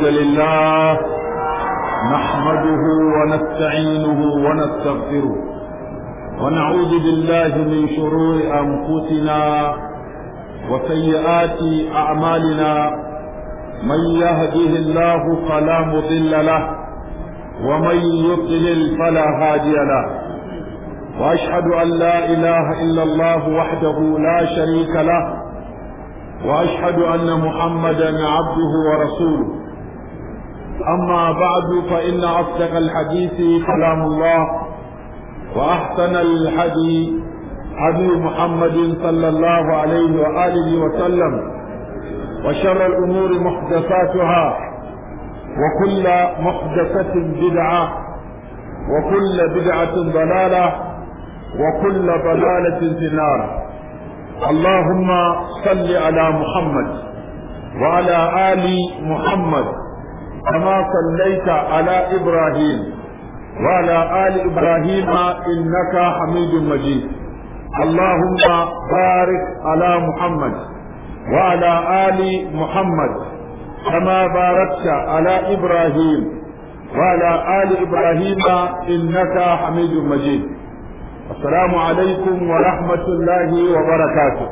الحمد لله نحمده ونستعينه ونستغفره ونعوذ بالله من شرور أنفسنا وسيئات أعمالنا من يهده الله فلا مضل له ومن يضلل فلا هادي له واشهد ان لا اله الا الله وحده لا شريك له واشهد ان محمدا عبده ورسوله اما بعد فان اصدق الحديث كلام الله واحسن الحديث هدي محمد صلى الله عليه واله وسلم وشر الامور محدثاتها وكل محدثه بدعه وكل بدعه ضلاله وكل ضلاله في النار اللهم صل على محمد وعلى ال محمد كما صليت على ابراهيم وعلى ال ابراهيم انك حميد مجيد اللهم بارك على محمد وعلى ال محمد كما باركت على ابراهيم وعلى ال ابراهيم انك حميد مجيد السلام عليكم ورحمة الله وبركاته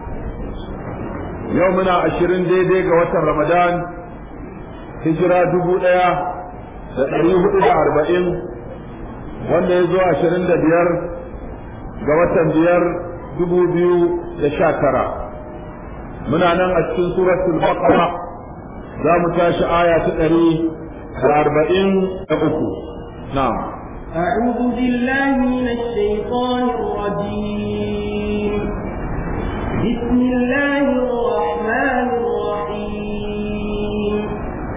يومنا عشرين دي دي قوة رمضان هجرة دبو ايا تقريه الى اربعين wanda ya zo ashirin da biyar ga watan biyar dubu biyu da sha tara muna nan a cikin suratul baqara za mu tashi aya ta ɗari da arba'in da uku na'am أعوذ بالله من الشيطان الرجيم بسم الله الرحمن الرحيم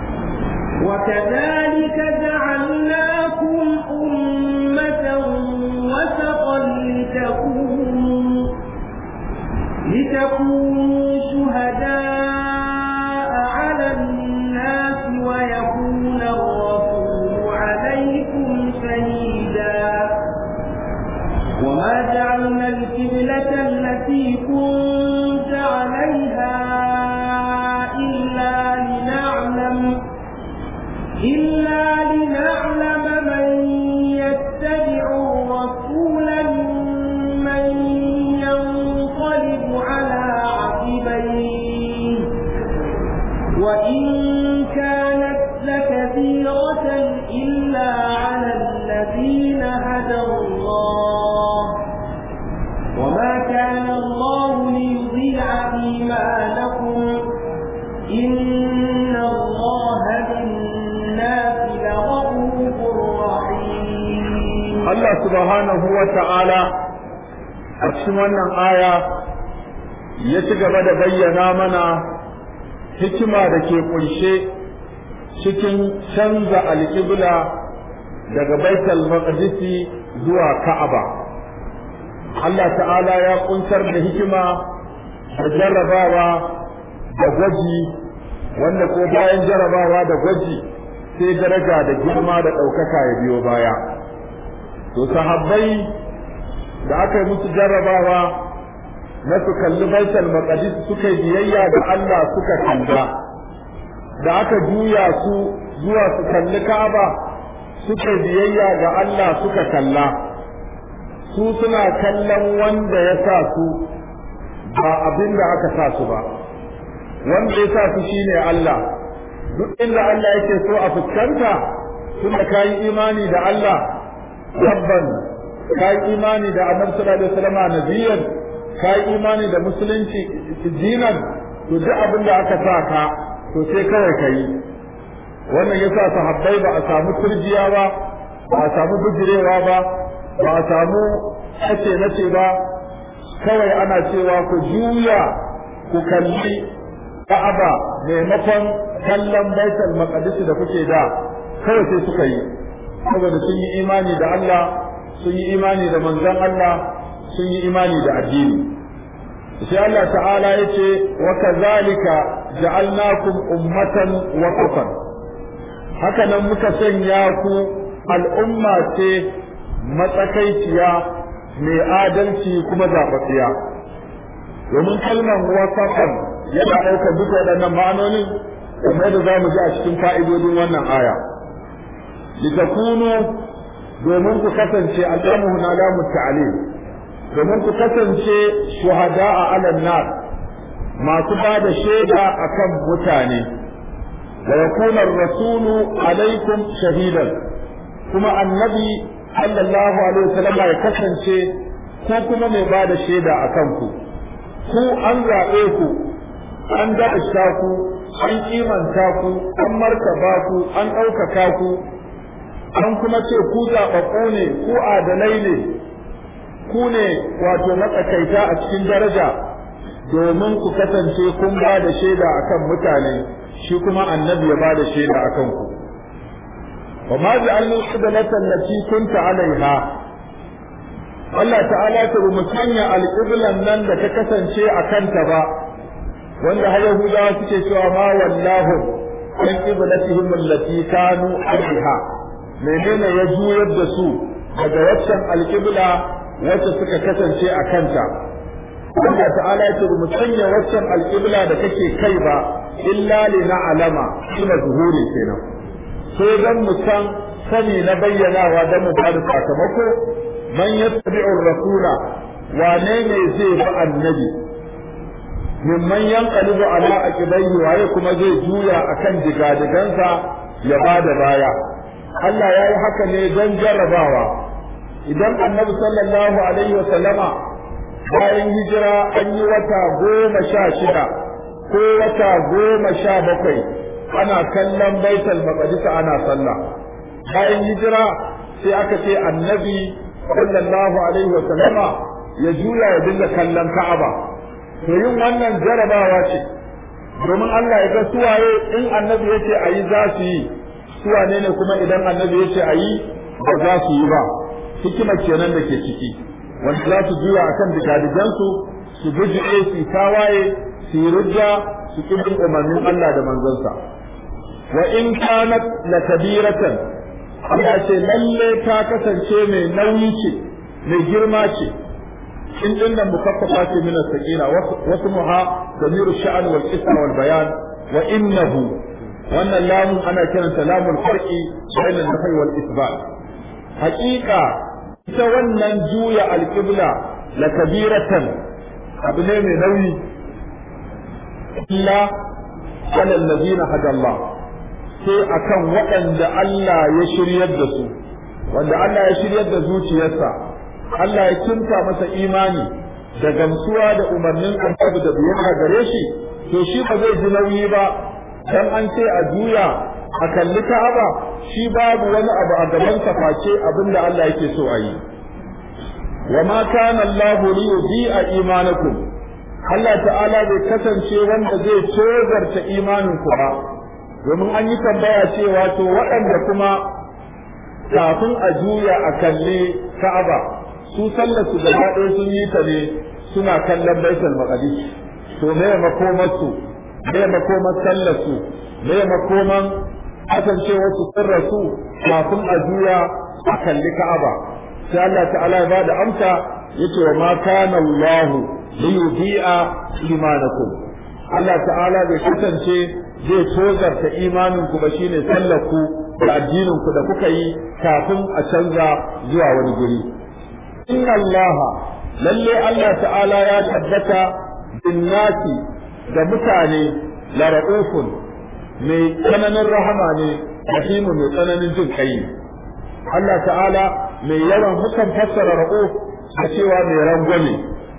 وكذلك جعلناكم أمة وسطا لتكونوا لتكونوا شهداء على الناس ويكون الرسول عليكم شهيدا وما جعلنا القبلة التي كنت عليها إلا لنعلم إلا لنعلم من يتبع الرسول ممن ينقلب على عقبيه وإن كانت لكثيرة إلا على الذين هدى الله وما كان الله ليضيع إيمانكم إن الله بالناس لرؤوف رحيم Allah subhanahu wa ta'ala a cikin wannan aya ya ci gaba da bayyana mana hikima da ke kunshe cikin canza alƙibla daga baitul maqdisi zuwa ka'aba Allah ta'ala ya kunsar da hikima da jarrabawa da gwaji wanda ko bayan jarrabawa da gwaji sai daraja da girma da ɗaukaka ya biyo baya to sahabbai da aka yi musu jarrabawa na su kalli baitul maqdis suka yi biyayya da Allah suka kalla da aka juya su zuwa su kalli Ka'aba suka biyayya ga Allah suka kalla su suna kallon wanda ya sa su ba abin da aka sa su ba wanda ya sa su shine Allah duk inda Allah yake so a fuskanta tunda kayi imani da Allah rabban kayi imani da Annabi sallallahu alaihi wasallam nabiyan kayi imani da musulunci dinan to duk abin da aka sa ka to sai kawai kayi wannan yasa sahabbai ba a samu turjiya ba ba a samu bijirewa ba ba a samu nace nace ba kawai ana cewa ku juya ku kalli Ka'aba maimakon kallon Baitul Maqdis da kuke da kawai sai suka yi saboda sun yi imani da Allah sun yi imani da manzon Allah sun yi imani da addini sai Allah ta'ala yace wa kazalika ja'alnakum ummatan wasatan haka nan muka sanya ku al'umma ce matsakaiciya mai adalci kuma zaɓaɓɓiya domin kalmar wasatan yana ɗaukar duka waɗannan ma'anonin kamar da za mu ji a cikin fa'idodin wannan aya litakunu domin ku kasance al'amuhu na lamu ta'alim domin ku kasance shuhada a alan nar masu ba da shaida akan mutane wa yakuna rasulu alaikum shahidan kuma annabi sallallahu alaihi wasallam ya kasance ko kuma mai ba da shaida akan ku ku an zaɓe ku an daɗa ku an kimanta ku an martaba ku an ɗaukaka ku an kuma ce ku zaɓaɓɓu ne ku adalai ne ku ne wato matsakaita a cikin daraja domin ku kasance kun ba da shaida akan mutane shi kuma annabi ya ba da shaida akan ku wa ma ja'alna qiblatan allati kunta alaiha Allah ta'ala ta mu sanya alqiblan nan da ta kasance a kanta ba wanda har Yahudawa suke cewa ma wallahu an qiblatihim allati kanu alaiha menene ya juyar da su daga waccan alƙibla wacce suka kasance a kanta Allah ta'ala ya ce mu sanya waccan alƙibla da kake kai ba illa li na'lama ila zuhuri kenan sai dan mu san sani na bayyanawa dan mu bada sakamako man yattabi'ur rasula wane ne zai bi annabi mimman yanqalibu ala aqibaihi waye kuma zai juya akan digadigansa ya bada baya Allah ya yi haka ne don jarrabawa idan annabi sallallahu alaihi wa sallama bayan hijira an yi wata goma sha shida ko wata goma sha bakwai ana kallon baitul maqdis ana sallah bayan hijira sai aka ce annabi sallallahu alaihi wa sallama ya juya ya dinga kallon ka'aba to yin wannan jarrabawa ce domin Allah ya ga suwaye in annabi yace ayi za su yi su wane ne kuma idan annabi ya ce a yi ba za su yi ba hikima kenan da ke ciki wanda za su juya akan digadigansu su bujiɗe su tawaye su yi rujja su ƙi umarnin Allah da manzansa wa in kanat la kabiratan Allah ce lalle ta kasance mai nauyi ce mai girma ce in din nan mukaffafa ce min as-sakina wasu muha damiru sha'an wal ism wal bayan wa innahu wannan lamun ana kiranta lamul farqi bainal nafi wal isbat haqiqa ita wannan juya alqibla la kabiratan abu ne mai nauyi illa ala alladhina hada Allah sai akan waɗanda Allah ya shiryar da su wanda Allah ya shiryar da zuciyarsa Allah ya kinta masa imani da gamsuwa da umarnin annabi da biyayya gare shi to shi ba zai ji nauyi ba dan an ce a juya a kalli Ka'aba shi babu wani abu a gaban sa face abinda Allah yake so a yi wa ma kana Allahu li yudi'a imanakum Allah ta'ala bai kasance wanda zai tozarta imanin ku ba domin an yi tambaya cewa to waɗanda kuma kafin a juya a kalli Ka'aba su sallar su gaba ɗaya sun yi ta ne suna kallon Baitul Maqdis to me makomarsu me makoman sallarsu me makoman kasancewar su sun rasu kafin a juya a kalli Ka'aba sai Allah ta'ala ya bada amsa yace wa ma kana Allah li yudi'a imanakum Allah ta'ala bai kasance zai tozarta imanin ku ba shine sallar ku da addinin ku da kuka yi kafin a canza zuwa wani guri inna Allah lalle Allah ta'ala ya tabbata bin nasi da mutane la ra'ufun mai tsananin rahama ne rahimu mai tsananin jin kai Allah ta'ala mai yawan hukan fassara ra'uf a cewa mai rangwame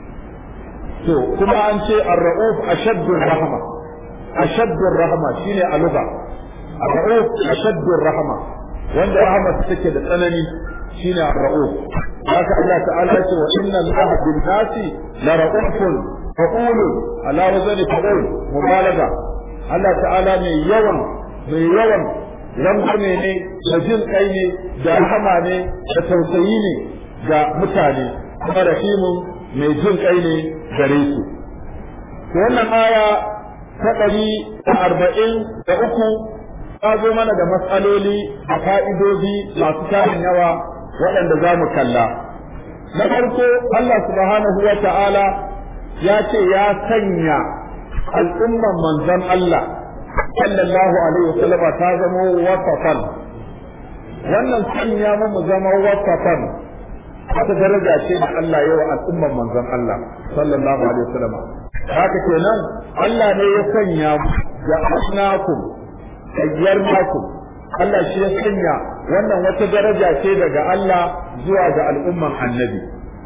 to kuma an ce ar-ra'uf ashaddu rahama ashaddu rahama shine a lugha ar-ra'uf ashaddu rahama wanda rahama take da tsanani shine ar-ra'uf haka Allah ta'ala ya ce wa inna allaha bin nasi la ra'ufun fa'ulu ala wazani fa'ul mubalaga Allah ta'ala mai yawan mai yawan rangwame ne da jin kai ne da rahama ne da tausayi ne ga mutane kuma rahimun mai jin kai ne gare su wannan aya ta ɗari da arba'in da uku ta zo mana da matsaloli a fa'idodi masu tarin yawa waɗanda za mu kalla na farko Allah subhanahu wa ta'ala ya ce ya sanya al'umman manzon Allah sallallahu alaihi wasallama ta zama wasafan wannan sanya mu zama wasafan wata daraja ce da Allah yawa al'umman manzon Allah sallallahu alaihi wasallama haka kenan Allah ne ya sanya ga asnakum ayyarnakum Allah shi ya sanya wannan wata daraja ce daga Allah zuwa ga al'umman annabi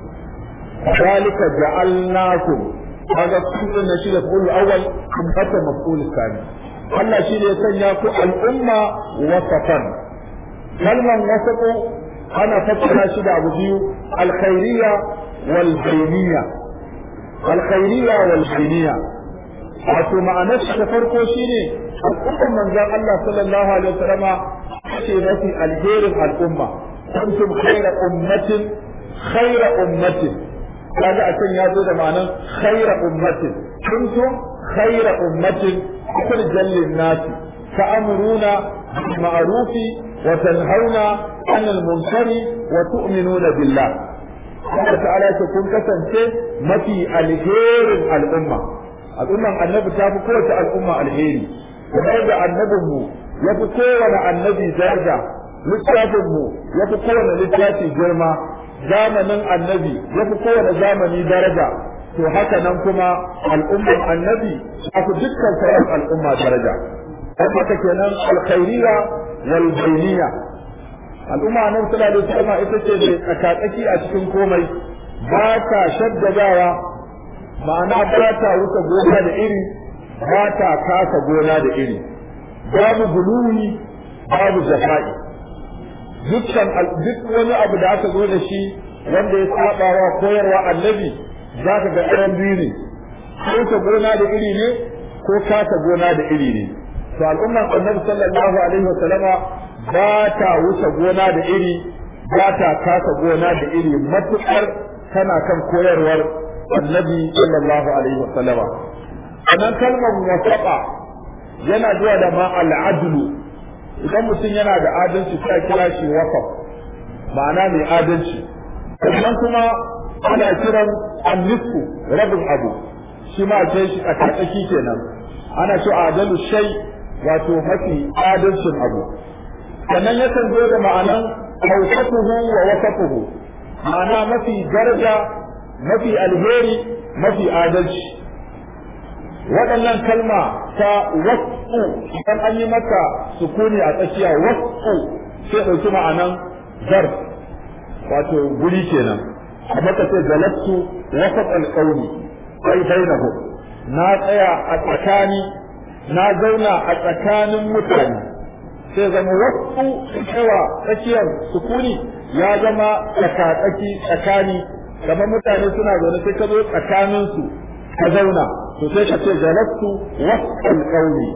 zalika ja'alnakum kaga kullun shi da kullu awwal ummatan maf'ul thani Allah shi ne ya sanya ku al'umma wasatan kalman wasatu ana fassara shi da abu biyu alkhairiyya wal bainiyya alkhairiyya wal bainiyya wato ma'anar shi ta farko shine al'ummar manzon Allah sallallahu alaihi wasallama ce mafi alherin al'umma kuntum khayra ummatin khayra ummatin kaga a can ya zo da ma'anar khayra ummatin kuntum khayra ummatin ukhrijal lin-nasi ta'muruna bil ma'rufi wa tanhauna 'anil munkari wa tu'minuna billah Allah ta'ala ce kun kasance mafi alherin al'umma al'umman annabi ta fi kowace al'umma alheri kamar da annabinmu ya fi kowane annabi daraja littafinmu ya fi kowane littafi girma zamanin annabi ya fi kowane zamani daraja to haka nan kuma al'umman annabi ta fi dukkan sauran al'umma daraja don haka kenan alkhairiya wal bainiya al'umma annabi sallallahu alaihi wasallam ita ce mai tsakatsaki a cikin komai ba ta shaddadawa ma'ana ba ta wuce gona da iri ba ta kasa gona da iri babu guluwi babu jafa'i dukkan duk wani abu da aka zo da shi wanda ya saba wa koyarwa annabi za ka ga ɗayan biyu ne ko ka gona da iri ne ko kasa gona da iri ne to al'umman annabi sallallahu alaihi wasallama ba ta wuce gona da iri ba ta kasa gona da iri matuƙar tana kan koyarwar annabi sallallahu alaihi wasallama sannan kalmar wasaqa yana zuwa da ma al'adlu idan mutum yana da adalci sai kira shi wasaf ma'ana mai adalci sannan kuma ana kiran annisku rabin abu shi ma ce shi a tsaki kenan ana ce adalu shay wato mafi adalcin abu sannan yakan zo da ma'anan awsatuhu wa wasafuhu ma'ana mafi daraja mafi alheri mafi adalci waɗannan kalma ta wasu idan an yi maka sukuni a tsakiya wasu sai ɗauki ma'anan zar wato guri kenan a maka sai galattu wasat alƙauni ai bainahu na tsaya a tsakani na zauna a tsakanin mutane sai zama wasu cewa tsakiyar sukuni ya zama tsakatsaki tsakani kamar mutane suna zaune sai ka zo tsakaninsu ka zauna to sai ka ce jalastu wasal qawli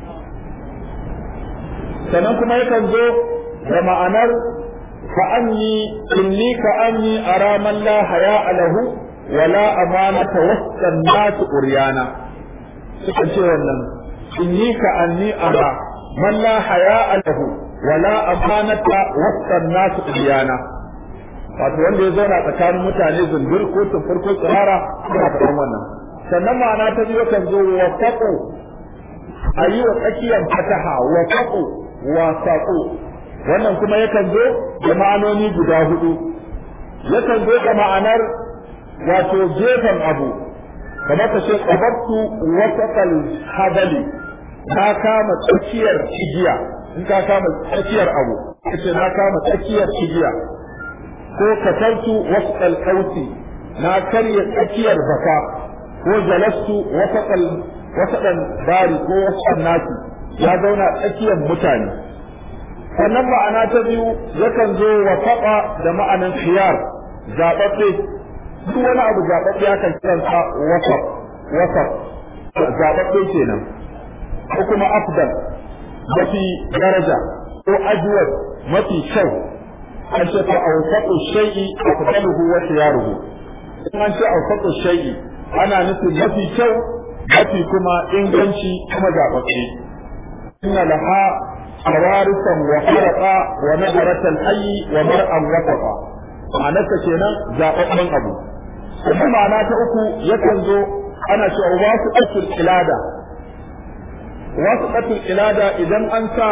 sannan kuma yakan zo da ma'anar fa anni inni ka anni ara man la haya lahu wa la amanata wasan nas uryana suka ce wannan inni ka anni ara man la haya lahu wa la amanata wasan nas uryana wato wanda ya zauna tsakanin mutane zundur ko tufur ko tsirara suna faɗan wannan sannan ma'ana ta biyu kan zo wa faƙo a yi wa tsakiyar fataha wa faƙo wa saƙo wannan kuma yakan zo da ma'anoni guda hudu yakan zo da ma'anar wato gefen abu kamar ka ce qabattu wasaqal hadali na kama tsakiyar igiya in ka kama tsakiyar abu kace na kama tsakiyar igiya ko katartu wasaqal qausi na karya tsakiyar baka ko jalastu wasaƙal wasaƙan bari ko wasaƙan nasi ya zauna tsakiyar mutane sannan ma'ana ta biyu yakan zo wasaƙa da ma'anan khiyar zaɓaɓɓe duk wani abu zaɓaɓɓe akan kiransa wasaƙ wasaƙ zaɓaɓɓe kenan ko kuma afdal mafi daraja ko ajwad mafi kyau an ce fa awsaqu shay'i afdaluhu wa khiyaruhu in an ce awsaqu shay'i ana nufin mafi kyau mafi kuma inganci kuma zaɓaɓɓe inna laha awarisan wa kharaqa wa nadaratan hayyi wa mar'an wasaqa ma'anarsa kenan zaɓaɓɓen abu kuma ma'ana ta uku yakan zo ana cewa wasu usul ilada wasqatul ilada idan an sa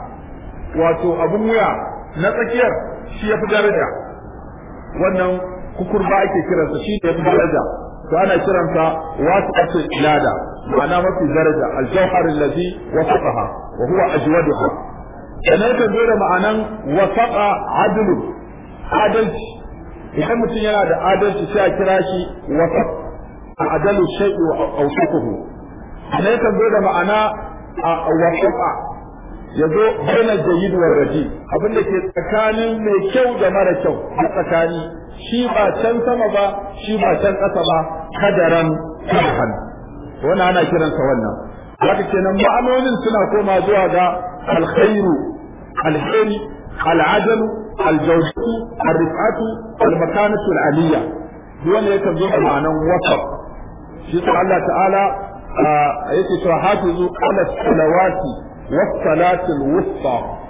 wato abun wuya na tsakiyar shi yafi daraja wannan kukurba ake kiransa shi ne yafi daraja to ana kiransa wasqatul ilada ma'ana mafi daraja al-jawhar allazi wasaqaha wa huwa ajwaduha sannan ka zo da ma'anan wasaqa adlu adalci idan mutum yana da adalci sai a kira shi wasaq adalu shay'i wa awsaquhu sannan ka zo da ma'ana wasaqa yazo baina jayyid wa raji abin da ke tsakanin mai kyau da mara kyau a tsakani shi ba can sama ba shi ba can ƙasa ba kadaran karhan wannan ana kiransa wannan haka kenan ma'anonin suna koma zuwa ga alkhairu alheri al'adal aljawdatu arrifatu almakanatu al'aliyya duk wanda yake zo da ma'anan wasaf shi ta Allah ta'ala yake cewa hafizu ala salawati was salati al-wusta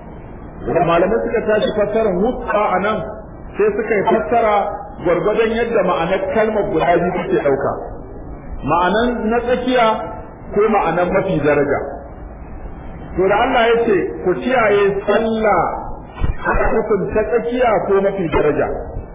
malamai suka tashi fassarar wusta anan sai suka yi fassara gwargwadon yadda ma'anar kalmar guda biyu take ɗauka ma'anan na tsakiya ko ma'anan mafi daraja to da Allah ya ce ku kiyaye sallah haka nufin ta tsakiya ko mafi daraja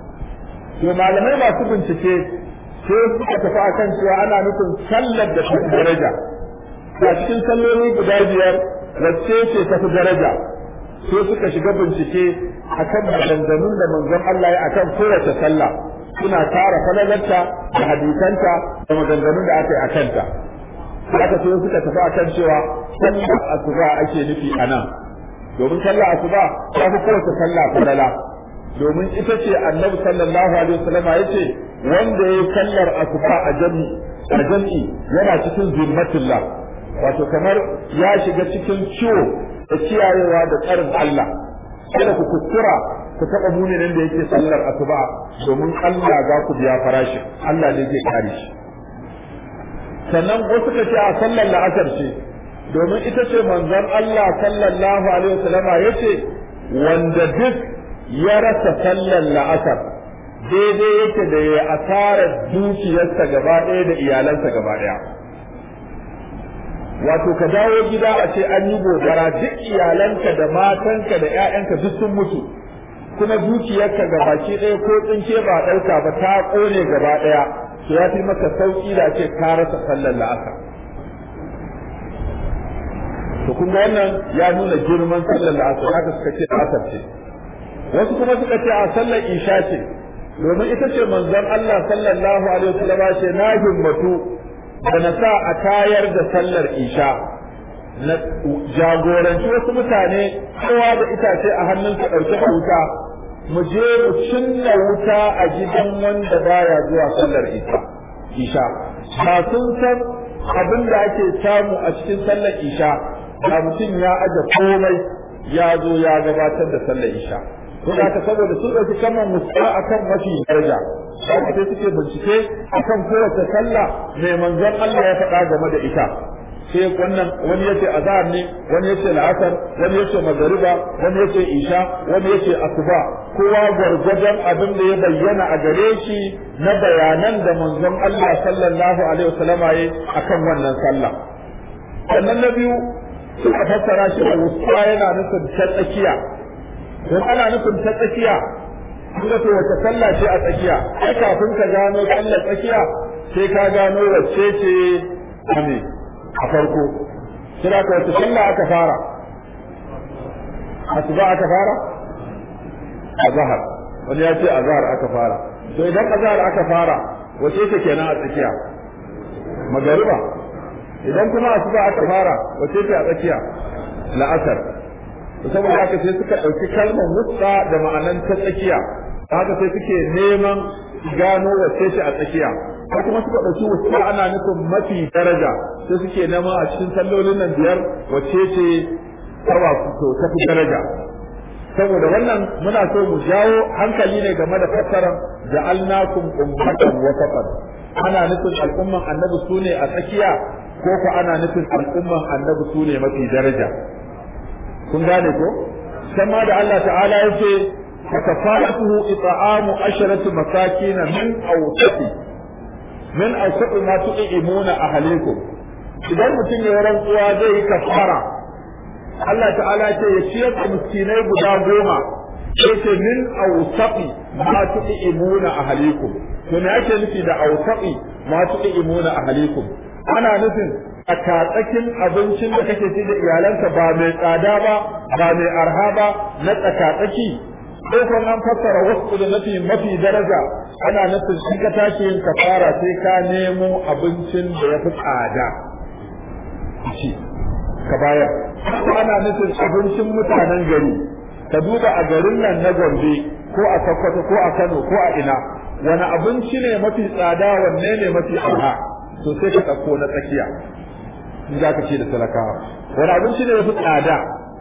to malamai masu bincike sai suka tafi akan cewa ana nufin sallar da tafi daraja a cikin salloli guda biyar wacce ce tafi daraja sai suka shiga bincike akan maganganun da manzon Allah ya akan kowace sallah suna tara falalarta da hadisanta da maganganun da aka yi akan ta haka sai suka tafi akan cewa sallar asuba ake nufi a nan domin sallar asuba ta fi kowace sallah falala domin ita ce annabi sallallahu alaihi wasallam ya ce wanda ya sallar asuba a jami a jami'i yana cikin zimmatillah wato kamar ya shiga cikin ciwo da kiyayewa da tsarin Allah kada ku kuskura ku taɓa muminin da yake sallar asuba domin Allah za ku biya farashi Allah ne zai kare shi sannan wasu ka ce a sallar la'asar ce domin ita ce manzon Allah sallallahu alaihi wasallam ya ce wanda duk ya rasa sallar la'asar daidai yake da ya asara dukiyarsa gaba ɗaya da iyalansa gaba ɗaya wato ka dawo gida a ce an yi gobara duk iyalanka da matanka da 'ya'yanka duk sun mutu kuma dukiyarka ga baki ɗaya ko tsinke ba ɗauka ba ta ƙone gaba ɗaya to ya fi maka sauƙi da ce ka rasa sallar la'asar to kuma wannan ya nuna girman sallar la'asar haka suka ce la'asar ce wasu kuma suka ce a sallar isha ce domin ita ce manzon Allah sallallahu alaihi wasallam ce na himmatu da na sa a tayar da sallar isha na jagoranci wasu mutane kowa da itace a hannunsa ɗauke da wuta mu je mu cinna wuta a gidan wanda baya zuwa sallar isha isha ba sun san abin da ake samu a cikin sallar isha da mutum ya aje komai ya zo ya gabatar da sallar isha ko da saboda sun ɗauki kamar musa akan mafi daraja haka sai suke bincike akan kowace sallah mai manzon Allah ya faɗa game da ita sai wannan wani yace azhar ne wani yace la'asar wani yace magariba wani yace isha wani yace asuba kowa gwargwadon abin da ya bayyana a gare shi na bayanan da manzon Allah sallallahu alaihi wasallama yayi akan wannan sallah sannan na biyu suka fassara shi da wusta yana nufin ta tsakiya don ana nufin ta tsakiya kuma to wata sallah ce a tsakiya ai kafin ka gano sallar tsakiya sai ka gano wacce ce ame a farko kira ka wata sallah aka fara asuba aka fara azhar wani ya ce azhar aka fara to idan azhar aka fara wace ce kenan a tsakiya magariba idan kuma asuba aka fara wace ce a tsakiya la'asar saboda haka sai suka ɗauki kalmar wusta da ma'anan ta tsakiya haka sai suke neman gano wacce ce a tsakiya ko kuma suka ɗauki wusta ana nufin mafi daraja sai suke neman a cikin sallolin nan biyar wacce ce tawa to ta fi daraja saboda wannan muna so mu jawo hankali ne game da fassarar ja'alnakum ummatan wasatan ana nufin al'umman annabi sune a tsakiya ko ko ana nufin al'umman annabi sune mafi daraja kun gane ko sama da Allah ta'ala yace fakafatuhu it'amu asharati masakin min awsati min awsati ma tu'imuna ahlikum idan mutum ya rantsuwa zai yi kafara Allah ta'ala ce ya ciyar da miskinai guda goma sai ce min awsaqi ma tu'imuna ahlikum to me ake nufi da awsaqi ma tu'imuna ahlikum ana nufin a tatsakin abincin da kake ci da iyalanka ba mai tsada ba ba mai arha ba na tsakatsaki ko kuma an fassara wasu da nafi mafi daraja ana nufin shi ka tashi yin kafara sai ka nemo abincin da ya fi tsada ci ka bayar ko ana nufin abincin mutanen gari ka duba a garin nan na Gombe ko a Sokoto ko a Kano ko a ina wani abinci ne mafi tsada wanne ne mafi arha to sai ka ɗauko na tsakiya in za ka ce da talakawa wani abinci ne mafi tsada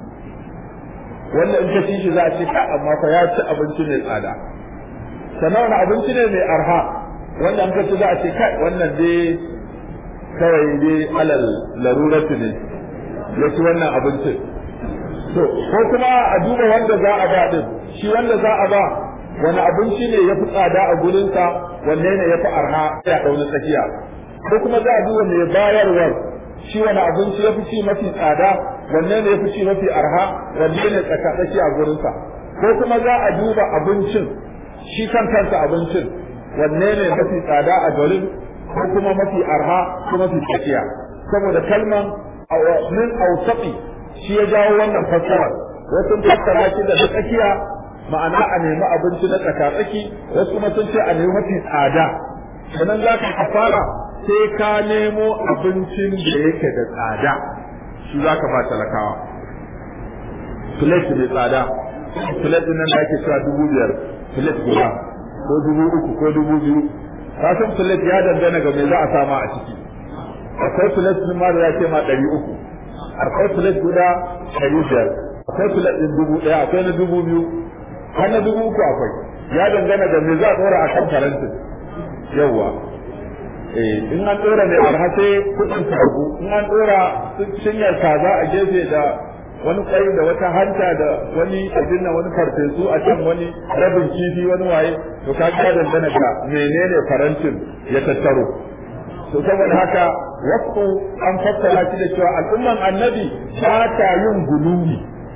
wanda in ka ci shi za a ce ka amma fa ya ci abinci mai tsada sannan wani abinci ne mai arha wanda in ka ci za a ce kai wannan dai kawai dai alal laruratu ne ya ci wannan abincin to ko kuma a duba wanda za a ba din shi wanda za a ba wani abinci ne ya fi tsada a gurinsa wanne ne ya fi arha ya ɗauna tsakiya ko kuma za a duba mai bayarwar shi wani abinci ya fi ci mafi tsada wanne ne ya fi ci mafi arha wanne ne tsakatsaki a gurinsa ko kuma za a duba abincin shi kan kansa abincin wanne ne mafi tsada a garin ko kuma mafi arha ko mafi tsakiya saboda kalman min ausaqi shi ya jawo wannan fassara wasu fassara shi da tsakiya ma'ana a nemi abinci na tsakatsaki wasu kuma sun ce a nemi mafi tsada sannan za ka fara sai ka nemo abincin da yake da tsada shi za ka ba talakawa plate mai tsada plate nan da ake cewa dubu biyar plate guda ko dubu uku ko dubu biyu kasan plate ya dangana ga me za a sama a ciki akwai plate ma da ya ce ma ɗari uku akwai plate guda ɗari biyar akwai plate ɗin dubu ɗaya akwai na dubu biyu har na dubu uku akwai ya dangana ga me za a ɗora a kan farantin yawwa in an dora mai arha sai kudin karbu in an dora cinyar kaza a gefe da wani kwai da wata hanta da wani abin nan wani farfesu a can wani rabin kifi wani waye to ka ga dangana ga menene farantin ya tattaro to saboda haka wasu an fassara shi da cewa al'umman annabi ba ta yin guluwi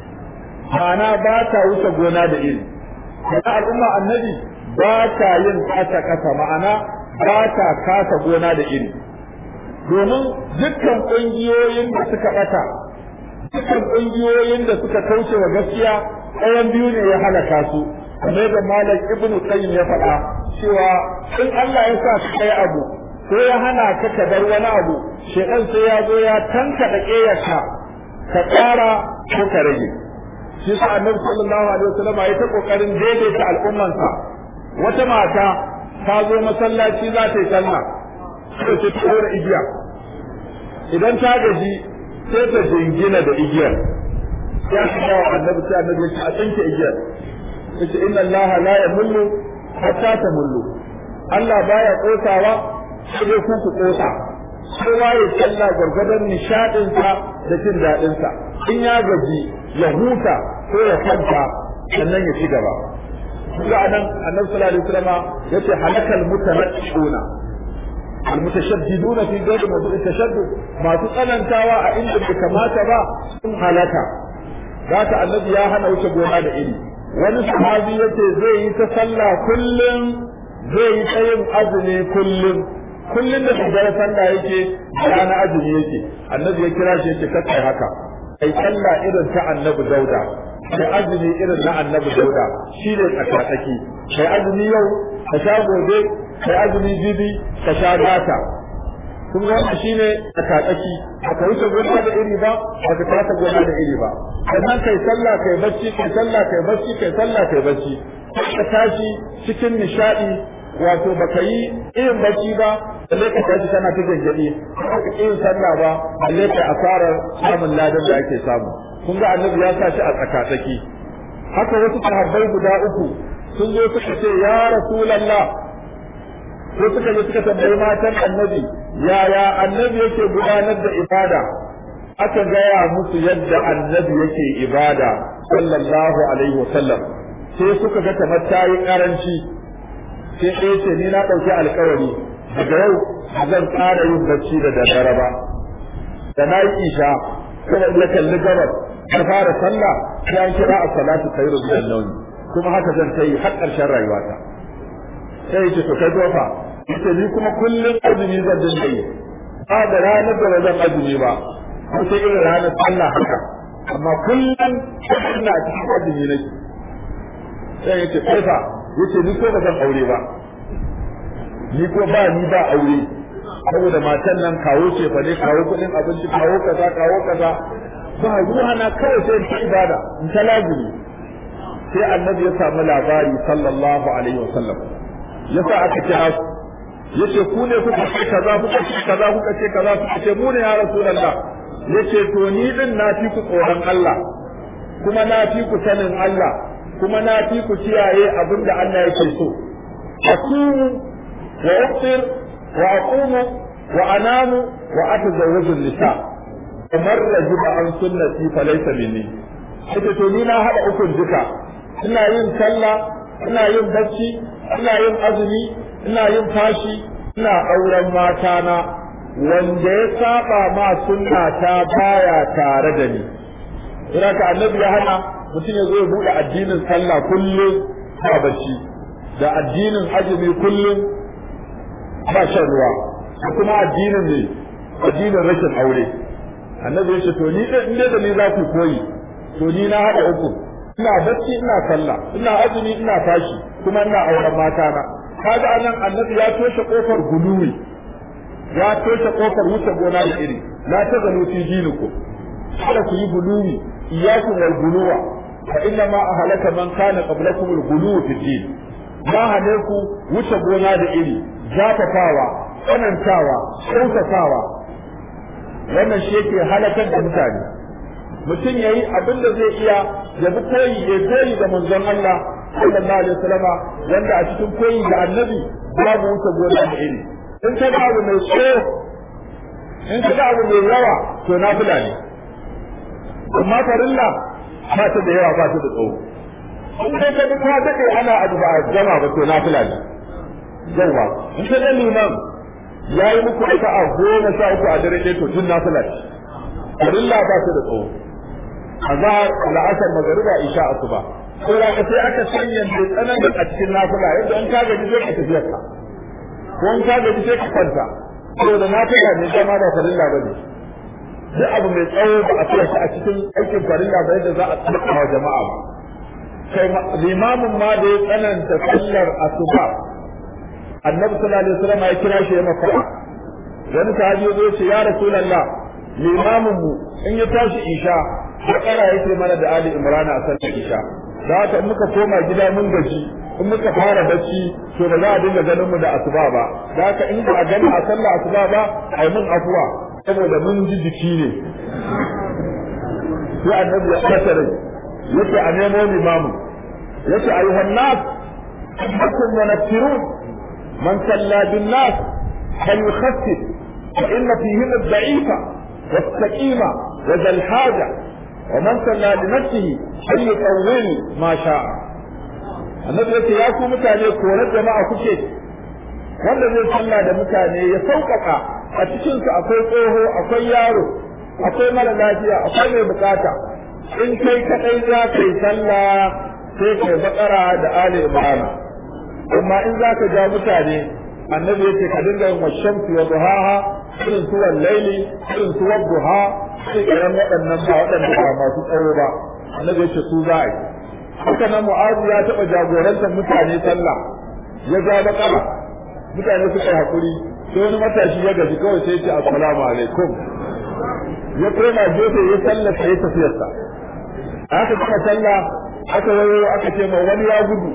ma'ana ba ta wuce gona da iri kuma al'umma annabi ba ta yin kasa kasa ma'ana ba ta kasa gona da iri domin dukkan ƙungiyoyin da suka ɓata dukkan ƙungiyoyin da suka kauce wa gaskiya ɗayan biyu ne ya halaka su kamar da malam ibnu qayyim ya faɗa cewa in Allah ya sa ka kai abu ko ya hana ka ka bar wani abu shedan sai ya zo ya tanka da ƙeyarka ka ƙara ko ka rage shi sa annabi sallallahu alaihi wasallam ya ta kokarin daidaita al'ummansa wata mata ta zo masallaci za ta yi sallah sai ta tura igiya idan ta gaji sai ta jingina da igiyar ya fi yawa annabi sai annabi ya ce a tsinke igiyar ya ce inna Allah la yamullu hatta tamullu Allah baya kosawa sai dai ku ku kosa kowa ya sallah gwargwadon nishaɗinsa da jin daɗinsa in ya gaji ya huta ko ya kwanta sannan ya ci gaba ga anan annabi sallallahu alaihi wasallam yace halakal mutanaqqiuna almutashaddiduna fi ghayri mawdu'i tashaddud masu tsanantawa a inda bai kamata ba sun halaka zaka annabi ya hana wuce gona da iri wani sahabi yace zai yi ta sallah kullum zai yi ta yin azumi kullum kullum da daddare sallah yake rana azumi yake annabi ya kira shi yace kai haka kai sallah irin ta annabi dauda kai azumi irin na annabi dauda shi ne tsakatsaki kai azumi yau ka sha gobe kai azumi jibi ka sha gata kun ga wannan shine tsakatsaki aka wuce gona da iri ba aka kasa gona da iri ba sannan kai sallah kai bacci kai sallah kai bacci kai sallah kai bacci ka tashi cikin nishadi wato baka yi irin bacci ba balle ka tashi kana ta gaggadi ka yin sallah ba balle ka asarar samun ladan da ake samu kun ga annabi ya sa shi a tsakatsaki haka wasu sahabbai guda uku sun zo suka ce ya rasulullah ko suka zo suka tambayi matan annabi yaya annabi yake gudanar da ibada aka gaya musu yadda annabi yake ibada sallallahu alaihi wasallam sai suka ga kamar ta yi karanci sai ɗaya ce ni na ɗauki alkawari daga yau zan ƙara yin bacci da daddare ba da na yi isha kuma na kalli gabas na fara sallah sai an kira a salatu khairu min an kuma haka zan ta yi har ƙarshen rayuwata sai yace to kai dofa yace ni kuma kullum azumi zan dinga yi ba da ranar da zan azumi ba ko sai irin ranar sallah haka amma kullum ina cikin azumi nake sai yace kai fa yace ni ko ba zan aure ba ni ko ba ni ba aure saboda matan nan kawo ce fa ne kawo kudin abinci kawo kaza kawo kaza ba ruwa na kawai sai ta ibada in ta lazimi sai annabi ya samu labari sallallahu alaihi wasallam yasa aka kira su yace ku ne kuka ce kaza kuka ce kaza kuka ce kaza kuka ce mu ne ya rasulullah yace to ni din na fi ku tsoron Allah kuma na fi ku sanin Allah kuma na fi ku kiyaye abinda Allah yake so asumu wa uftir wa aqumu wa anamu wa atazawwaju nisa kamar rajiba an sunnati falaysa minni ita to ni na hada ukun duka ina yin sallah ina yin bacci ina yin azumi ina yin fashi ina auren mata na wanda ya saba ma sunna ta baya tare da ni ina ka annabi ya hana mutum ya zo ya bude addinin sallah kullum ba bacci da addinin azumi kullum ba shan ruwa da kuma addinin ne addinin rashin aure annabi ya ce to ni in da ni za ku koyi to ni na haɗa uku ina bacci ina sallah ina azumi ina tashi kuma ina auren mata na kaga anan annabi ya toshe kofar guluwi ya toshe kofar wuce gona da iri la ta zanu fi dinikum kada ku yi guluwi iyyakum wal guluwa fa inna ma ahlaka man kana qablakum al guluwu fi din ma hane ku wuce gona da iri zafafawa tsanantawa kyautatawa wannan shi yake halakar da mutane mutum yayi abin da zai iya ya bi koyi ya koyi da manzon Allah sallallahu alaihi wasallama wanda a cikin koyi da annabi babu wuce gona da iri in ka ga abu mai tsayo in ka ga abu mai yawa to na fula ne amma farilla ba ta da yawa ba ta da tsawo in kai ka bi ka dade ana abu ba a gama ba to na fula ne yawa in ka ga liman ya yi muku ita a goma sha uku a dare ɗaya to tun na fula ce farilla ba ta da tsawo azhar la'asar magariba isha asuba ko da ka sai aka sanya mai tsananin a cikin nafila yadda in ka gaji sai ka tafi ka ko in ka gaji sai ka kwanta ko da nafila ne dama ba farilla bane duk abu mai tsawo ba a tsaya a cikin aikin farilla ba yadda za a tsaka wa jama'a ba kai limamin ma da ya tsananta sallar asuba annabi sallallahu alaihi wasallam ya kira shi ya maka wani sahabi ya ce ya rasulullah limamin mu in ya tashi isha bakara yake mana da ali imrana a sallar isha da haka in muka koma gida mun gaji in muka fara bacci to ba za a dinga ganin mu da asuba ba da haka in ba a gani a sallar asuba ba ai mun afuwa saboda mun ji jiki ne sai annabi ya kasa rai yace a nemo limamu yace ayyuhan nas annakum munaffirun man salla bin nas fal yukhaffif fa inna fihim ad-da'ifa was-saqima wa dhal haja ومن صلى لنفسه فليطول ما شاء annabi yace ya ku mutane korar jama'a kuke wanda zai sallah da mutane ya sauƙaƙa a cikin su akwai tsoho akwai yaro akwai mara lafiya akwai mai bukata in kai kadai za ka yi sallah sai kai bakara da ali imran amma in za ka ja mutane annabi yace ka dinga yin washamsi wa duhaha irin su laili irin su duha irin waɗannan ba waɗanda ba masu tsawo ba annabi yace su za a yi haka nan mu'azu ya taɓa jagorantar mutane sallah ya ja bakara mutane suka yi hakuri sai wani matashi ya gaji kawai sai ce assalamu alaikum ya koma gefe ya sallata ya tafiyarsa aka kuma sallah aka wayo aka ce ma wani ya gudu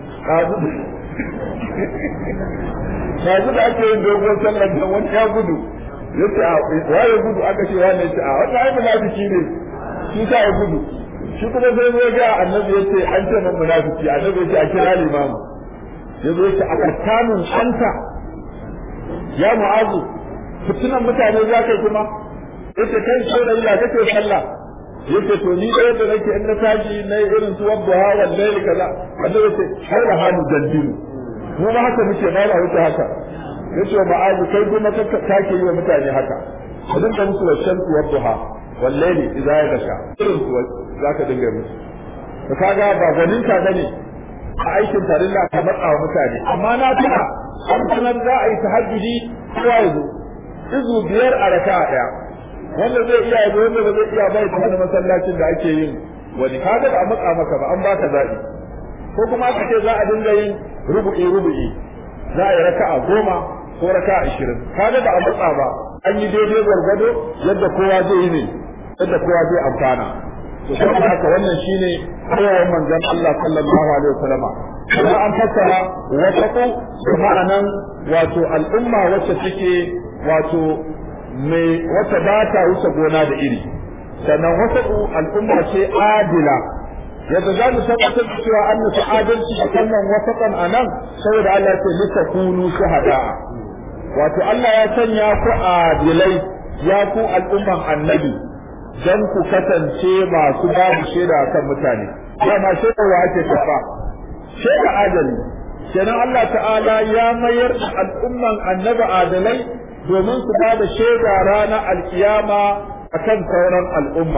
yanzu da ake yin dogon sallar da wani ya gudu ya ce waye gudu aka ce wani ya ce a wata ai munafiki ne shi ta ya gudu shi kuma sai zo ga annabi ya ce an ce man munafiki annabi ya ce a kira limamu ya zo ya ce a kattanin anta ya mu'azu fitinan mutane za ka yi kuma ya ce kai saurayi ya kake sallah ya ce to ni ɗaya da nake in na tashi na irin su wadda hawan laili kaza annabi ya ce har da hannu dandinu mu ma haka muke ba ba wuce haka yace ma'azu kai kuma ka take yi wa mutane haka ka dinga musu washan tuwar duha wallahi idza ya gasha irin su zaka dinga musu ka kaga ba gwanin ka bane a aikin farilla ka matsa wa mutane amma na tuna an sanar za a yi tahajjudi kowa ya zo izu biyar a raka'a daya wanda zai iya yazo wanda ba zai iya bai ta masallacin da ake yin wani kaga ba a matsa maka ba an baka zaɓi ko kuma aka ce za a dinga yin rubu'i rubu'i za a yi raka'a goma ko raka'a ashirin kaga ba a matsa ba an yi daidai gwargwado yadda kowa zai yi ne yadda kowa zai amfana to saboda haka wannan shine koyarwar manzon Allah sallallahu alaihi wasallam kuma an fassara wasaqu da ma'anan wato al'umma wacce take wato mai wata ba ta wuce gona da iri sannan wasaqu al'umma ce adila yadda za mu tabbatar da cewa an nufi adalci a kannan wasaqan anan saboda Allah ya ce litakunu shuhada wato Allah ya sanya ku adilai ya ku al'umman annabi dan ku kasance masu babu shaida kan mutane dama shaida wa ake kafa shaida adali kenan Allah ta'ala ya mayar da al'umman annabi adalai domin su ba da shaida ranar alkiyama akan sauran al'umma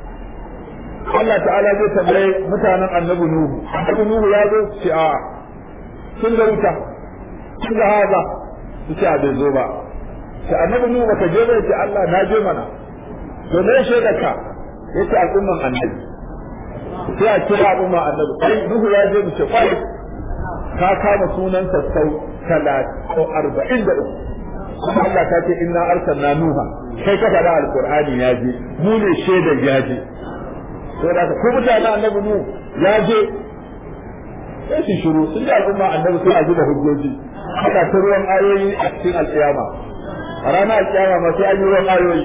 Allah ta'ala zai tambaye mutanen annabi Nuhu annabi Nuhu ya zo ce a sun ga wuta sun ga haza su ce a bai zo ba ce annabi Nuhu baka je bai ce Allah na je mana to me shaida ka yace al'umman annabi sai a kira al'umma annabi kai Nuhu ya je mu ce kai ka kama sunan sassau talatin arba'in da uku kuma Allah ta ce inna arsalna nuha kai ka faɗa alqur'ani ya je mu ne shaidar ya je to da ko mutanen annabi nu ya je sai su shiru sun ji al'umma annabi suna zuba hujjoji haka ta ruwan ayoyi a cikin alƙiyama a ranar alƙiyama ma sai an yi ruwan ayoyi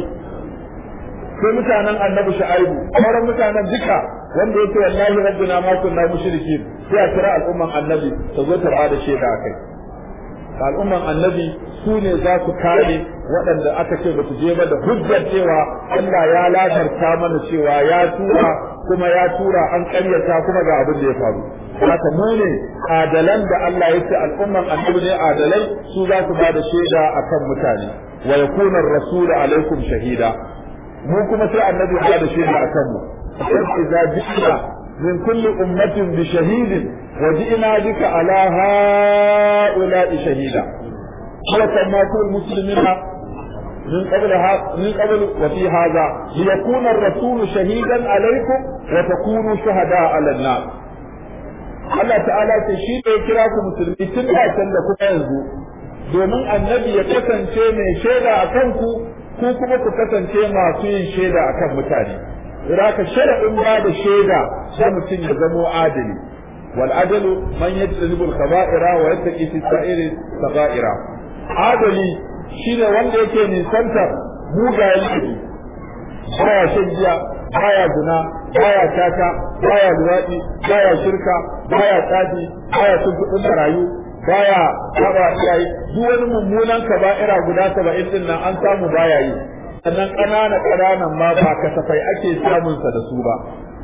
sai mutanen annabi shu'aibu sauran mutanen duka wanda yake wallahi rabbina ma kunna mushrikin sai a kira al'umman annabi ta zo ta bada shaida akai al'umman annabi su ne za su kare waɗanda aka ce ba su je ba da hujjar cewa Allah ya latarta mana cewa ya tura kuma ya tura an ƙaryata kuma ga abin da ya faru haka mu ne adalan da Allah ya ce al'umman annabi ne adalai su za su ba da shaida akan mutane wa yakuna ar-rasul alaikum shahida mu kuma sai annabi ya da shaida akan mu idza ji'na min kulli ummatin bi shahidin wa ji'na bika ala ha'ula'i shahida وكما كل المسلمين من قبل من قبل وفي هذا ليكون الرسول شهيدا عليكم وتكونوا شهداء على الناس Allah ta'ala ce shi ne kira ku musulmi tun da can da kuma yanzu domin annabi ya kasance mai shaida a kanku ku kuma ku kasance masu yin shaida a kan mutane. Raka sharaɗin ba da shaida sai mutum ya zamo adali. Wal adalu man yajtanibu al-kaba'ira wa yattaqi fi sa'iri saga'ira. adali shine wanda yake nisantar mugayen laifi baya shan giya baya zina baya tata baya luwaɗi baya shirka baya tsafi baya cin kuɗin marayu baya saba iyaye duk wani mummunan kaba'ira guda saba'in din nan an samu baya yi sannan ƙanana ƙananan ma ba kasafai ake samun sa da su ba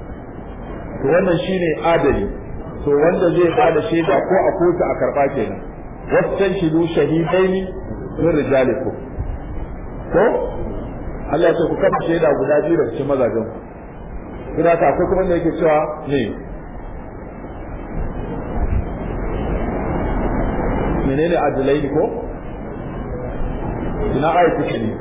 to wannan shine adali to wanda zai bada shaida ko a kotu a karɓa kenan واستنشدوا شهيدين من رجالكم ko Allah ya ce ku kafa shaida guda biyu daga cikin mazajen ku ina ta akwai kuma da yake cewa ne menene adalai ko ina ayi kuke ne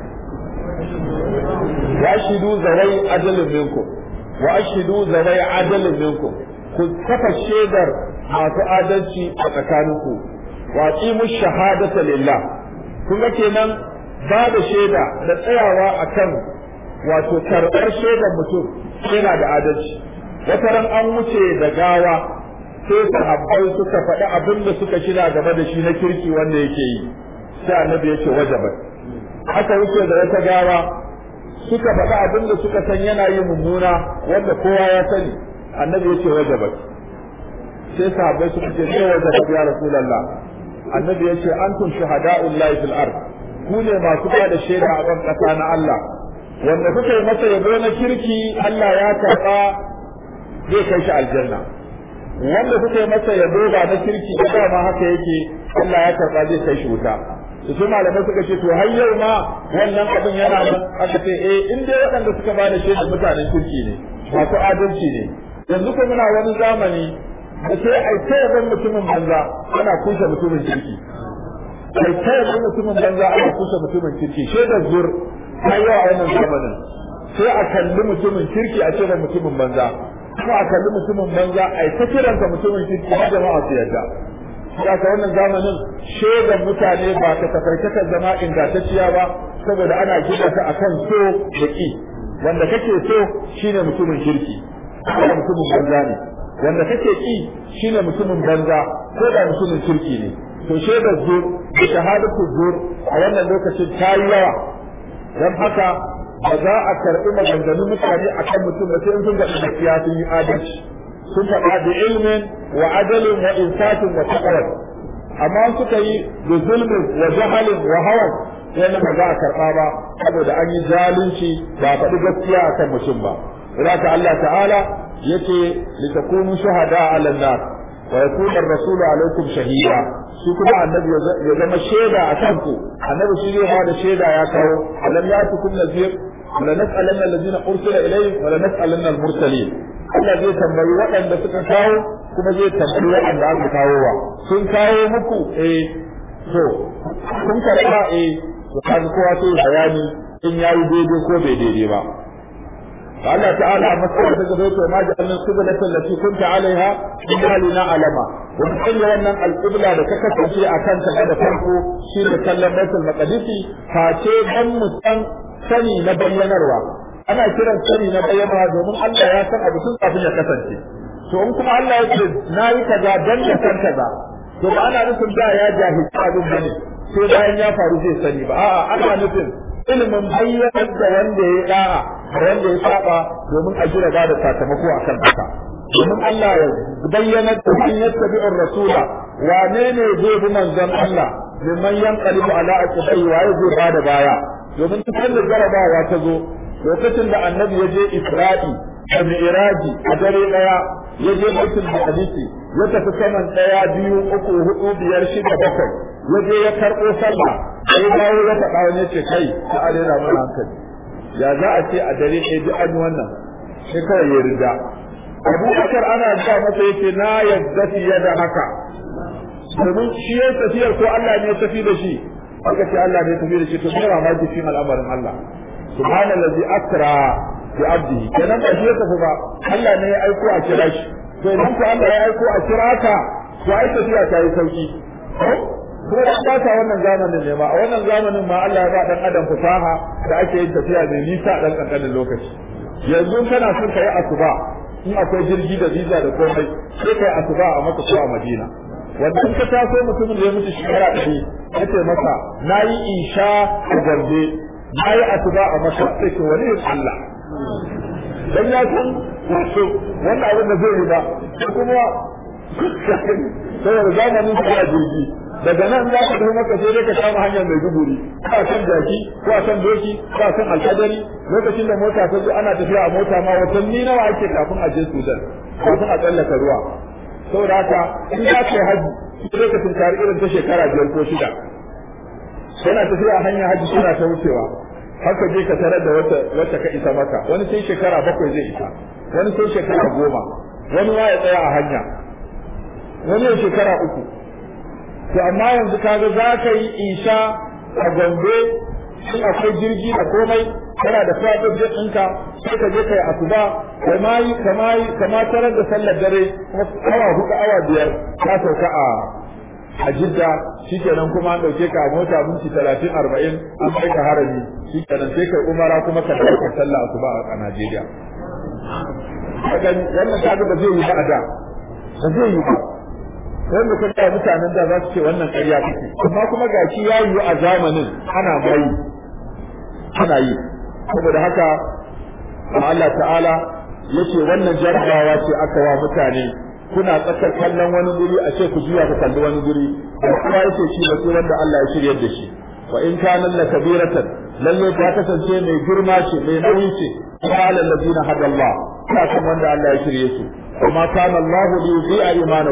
wa ashidu zawai adalin minkum wa ashidu zawai adalin minkum ku kafa shaidar masu adalci a tsakaninku wa qimu shahadata lillah kun ga kenan ba da shaida da tsayawa akan wato karɓar shaidar mutum yana da adalci wata ran an wuce da gawa sai sahabbai suka faɗi abin da suka shina game da shi na kirki wanda yake yi sai annabi ya ce wajabat aka wuce da wata gawa suka faɗi abin da suka san yana yi mummuna wanda kowa ya sani annabi ya ce wajabat sai sahabbai suka ce sai wajabat ya rasulullah annabi ya ce antum shuhada'ul lahi fil ard ku ne masu ba da shaida a ban kasa na Allah wanda kuka yi masa yabo na kirki Allah ya karba zai kai shi aljanna wanda kuka yi masa yabo ba na kirki ba dama haka yake Allah ya karba zai kai shi wuta da su malamai suka ce to har yau ma wannan abin yana nan aka ce eh in dai waɗanda suka ba da shaidar mutanen kirki ne masu adalci ne yanzu ko muna wani zamani da sai ai ta yaban mutumin banza ana kushe mutumin kirki ai ta yaban mutumin banza ana kushe mutumin kirki shaidar zur ta yi a wannan zamanin sai a kalli mutumin kirki a ce da mutumin banza kuma a kalli mutumin banza ai ta kiransa mutumin kirki har jama'a su yarda Saka wannan zamanin shaidan mutane ba ta tafarkatar zama ingantacciya ba saboda ana gina ta akan so da ki wanda kake so shine mutumin kirki ko mutumin banza ne wanda kake ki shine mutumin banza ko da mutumin kirki ne to shaidar zur da shahadatu zur a wannan lokacin ta yi yawa don haka ba za a karɓi maganganun mutane akan mutum ba sai in sun ga gaskiya sun yi adalci sun faɗa da ilmin wa adalin wa insatin wa taqwa amma suka yi da zulmin wa jahalin wa hawan wannan ba za a karɓa ba saboda an yi zalunci ba faɗi gaskiya akan mutum ba Raka Allah ta'ala yace litakunu shuhada 'ala an-nas wa yakuna ar-rasulu 'alaykum shahida shi kuma annabi ya zama shaida a kanku annabi shi zai ba da shaida ya kawo alam yatukum nazir wala nas'alanna alladhina ursila ilayhim wala nas'alanna al-mursalin Allah zai tambayi waɗanda suka kawo kuma zai tambayi waɗanda aka kawo wa sun kawo muku eh to kun karɓa eh to kaga kowa sai bayani in yayi daidai ko bai daidai ba Allah ta'ala a matsayin da gaba to ma ja'alna qiblata allati kunta alaiha illa lina alama wa kullu wannan al-qibla da ka kasance a kanta da farko shi da kallon Baitul Maqdisi face dan mu san sani na bayyanarwa ana kiran sani na bayyana domin Allah ya san abu tun kafin ya kasance to in kuma Allah ya ce nayi kaza dan ya san kaza to ba ana nufin da ya jahilci abin bane sai bayan ya faru zai sani ba a'a ana nufin ilimin bayyanar da wanda ya da'a da wanda ya saba domin a jira ba da sakamako akan haka domin Allah ya bayyana da in yattabi'ur rasula wane ne zai bi manzon Allah mimman yanqalibu ala aqibai wa zai bada baya domin duk da jarabawa ta zo lokacin da annabi ya je Isra'i da Mi'raji a dare daya ya je Baitul Maqdis ya tafi saman daya biyu uku hudu biyar shida bakwai ya je ya karɓo sallah sai dawo ya faɗa wani ce kai ta a rera mana hankali ya za a ce a dare ɗaya duk an wannan sai kawai ya rida Abu Bakar ana ga masa yake na yadda fiye da haka domin shi ya tafiyar ko Allah ne ya tafi da shi aka ce Allah ne ya tafi da shi to sai mamaki cikin al'amarin Allah subhanallazi asra bi abdihi kenan ba shi ya tafi ba Allah ne ya aiko a kira shi to idan ko Allah ya aiko a kira ka to ai tafiya ta yi sauki kuma da ba ta wannan zamanin ne ma a wannan zamanin ma Allah ya ba dan adam fasaha da ake yin tafiya mai nisa dan kankanin lokaci yanzu kana son kai asuba in akwai jirgi da visa da komai sai kai asuba a Makka ko a Madina wanda in ka taso mutumin da ya mutu shekara ɗari ya ce masa na yi isha a garbe na yi asuba a Makka sai ke wani Allah dan ya san wato wannan abin da zai yi ba kuma saboda zamanin sa jirgi daga nan za ka tafi maka sai dai ka kama hanyar mai duburi ko a kan jaki ko a kan doki ko a kan alkadari lokacin da mota ta zo ana tafiya a mota ma watanni nawa ake kafin a je Sudan kafin a tsallaka ruwa saboda haka in za ka yi haji sai ka tunkari irin ta shekara biyar ko shida kana tafiya a hanyar haji suna ta wucewa haka je ka tarar da wata wacce ka isa maka wani sai shekara bakwai zai isa wani sai shekara goma wani ma ya tsaya a hanya wani ya shekara uku to amma yanzu kaga za ka yi isha a gombe in akwai jirgi da komai kana da fatan jet ɗinka sai ka je kai asuba kama yi kama yi kama tarar da sallar dare awa huɗu awa biyar ka sauka a a jidda shikenan kuma an ɗauke ka a mota minti talatin arba'in an kai ka harami shikenan sai kai umara kuma ka ɗauka sallah asuba a Najeriya. Wannan kaga ba zai yi ba a da ba zai yi ba wanda ka ga mutanen da za su ce wannan ƙarya kake amma kuma gashi ya yi a zamanin ana mai ana yi saboda haka Allah ta'ala yace wannan jarabawa ce aka wa mutane kuna tsakar kallon wani guri a ce ku juya ku kalli wani guri da kuma yace shi ba sai wanda Allah ya shiryar da shi wa in kana la kabiratan lalle ta kasance mai girma ce mai nauyi ce qala allazina hada Allah ta kan wanda Allah ya shirye su kuma kana Allah li yuzi'a imanakum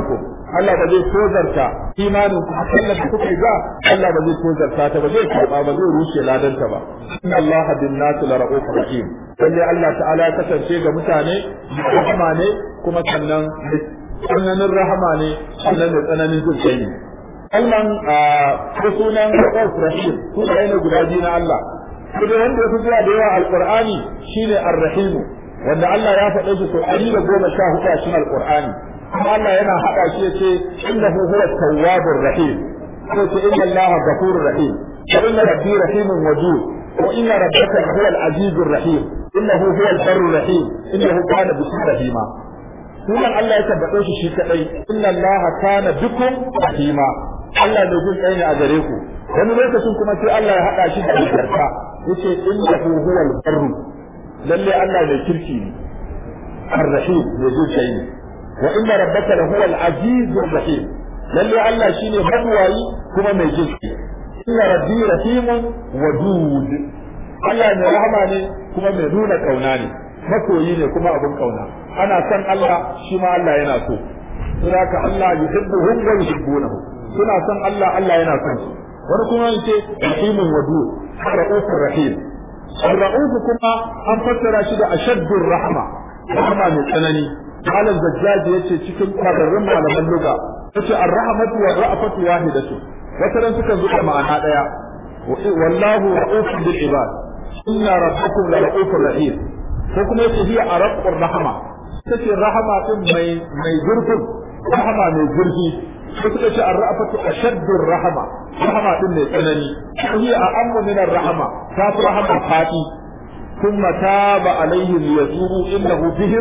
Allah ba zai tozarta imanin ku Allah da kuka yi ba Allah ba zai tozarta ta ba zai karba ba zai rushe ladanta ba inna Allah bin nas la ra'ufur rahim lalle Allah ta'ala ya kasance ga mutane rahama ne kuma sannan tsananin rahama ne sannan da tsananin jin kai ne kalman ko sunan ra'ufur rahim sunaye ne guda biyu na Allah kuma wanda ya fi zuwa da yawa alqur'ani shine ar-rahim wanda Allah ya faɗe shi sau ɗari da goma sha hudu a cikin alqur'ani kuma Allah yana haɗa shi ya ce innahu huwa tawwabur rahim ko ce inna Allah ghafurur rahim wa inna rabbi rahimun wadud wa inna rabbaka huwa al-azizur rahim innahu huwa al-barrur rahim innahu kana bikum rahima sunan Allah ya tabbatar shi shi kadai inna Allah kana bikum rahima Allah ne jin kai ne a gare ku wani lokacin kuma sai Allah ya haɗa shi da albarka yace innahu huwa al-barru lalle Allah ne kirki ne ar-rahim ne jin kai ne wa inna rabbaka lahuwa al-azizur rahim lalle Allah shine mabuwayi kuma mai jinki inna rabbi rahimun wadud Allah mai rahama ne kuma mai nuna kauna ne masoyi ne kuma abin kauna ana san Allah shi ma Allah yana so saboda Allah yuhibbuhum wa yuhibbunahu suna son Allah Allah yana son su wani kuma yace rahimun wadud ra'ufur rahim ar-ra'uf kuma an fassara shi da ashaddur rahma rahma mai tsanani قال الزجاج yace cikin kwararrun malaman luga yace ar-rahmatu wa ra'fatu wahidatu wataran suka zuwa ma'ana daya wallahu ra'ufun bil ibad inna rabbakum la ra'ufur rahim ko kuma yace hiya arqur rahma tace rahama din mai mai zurfin rahama mai zurfi ko suka ce ar-ra'fatu ashaddur rahama rahama din mai tsanani hiya a'ammu min ar-rahama ta fi rahama fadi ثم تاب عليهم ليتوبوا انه بهم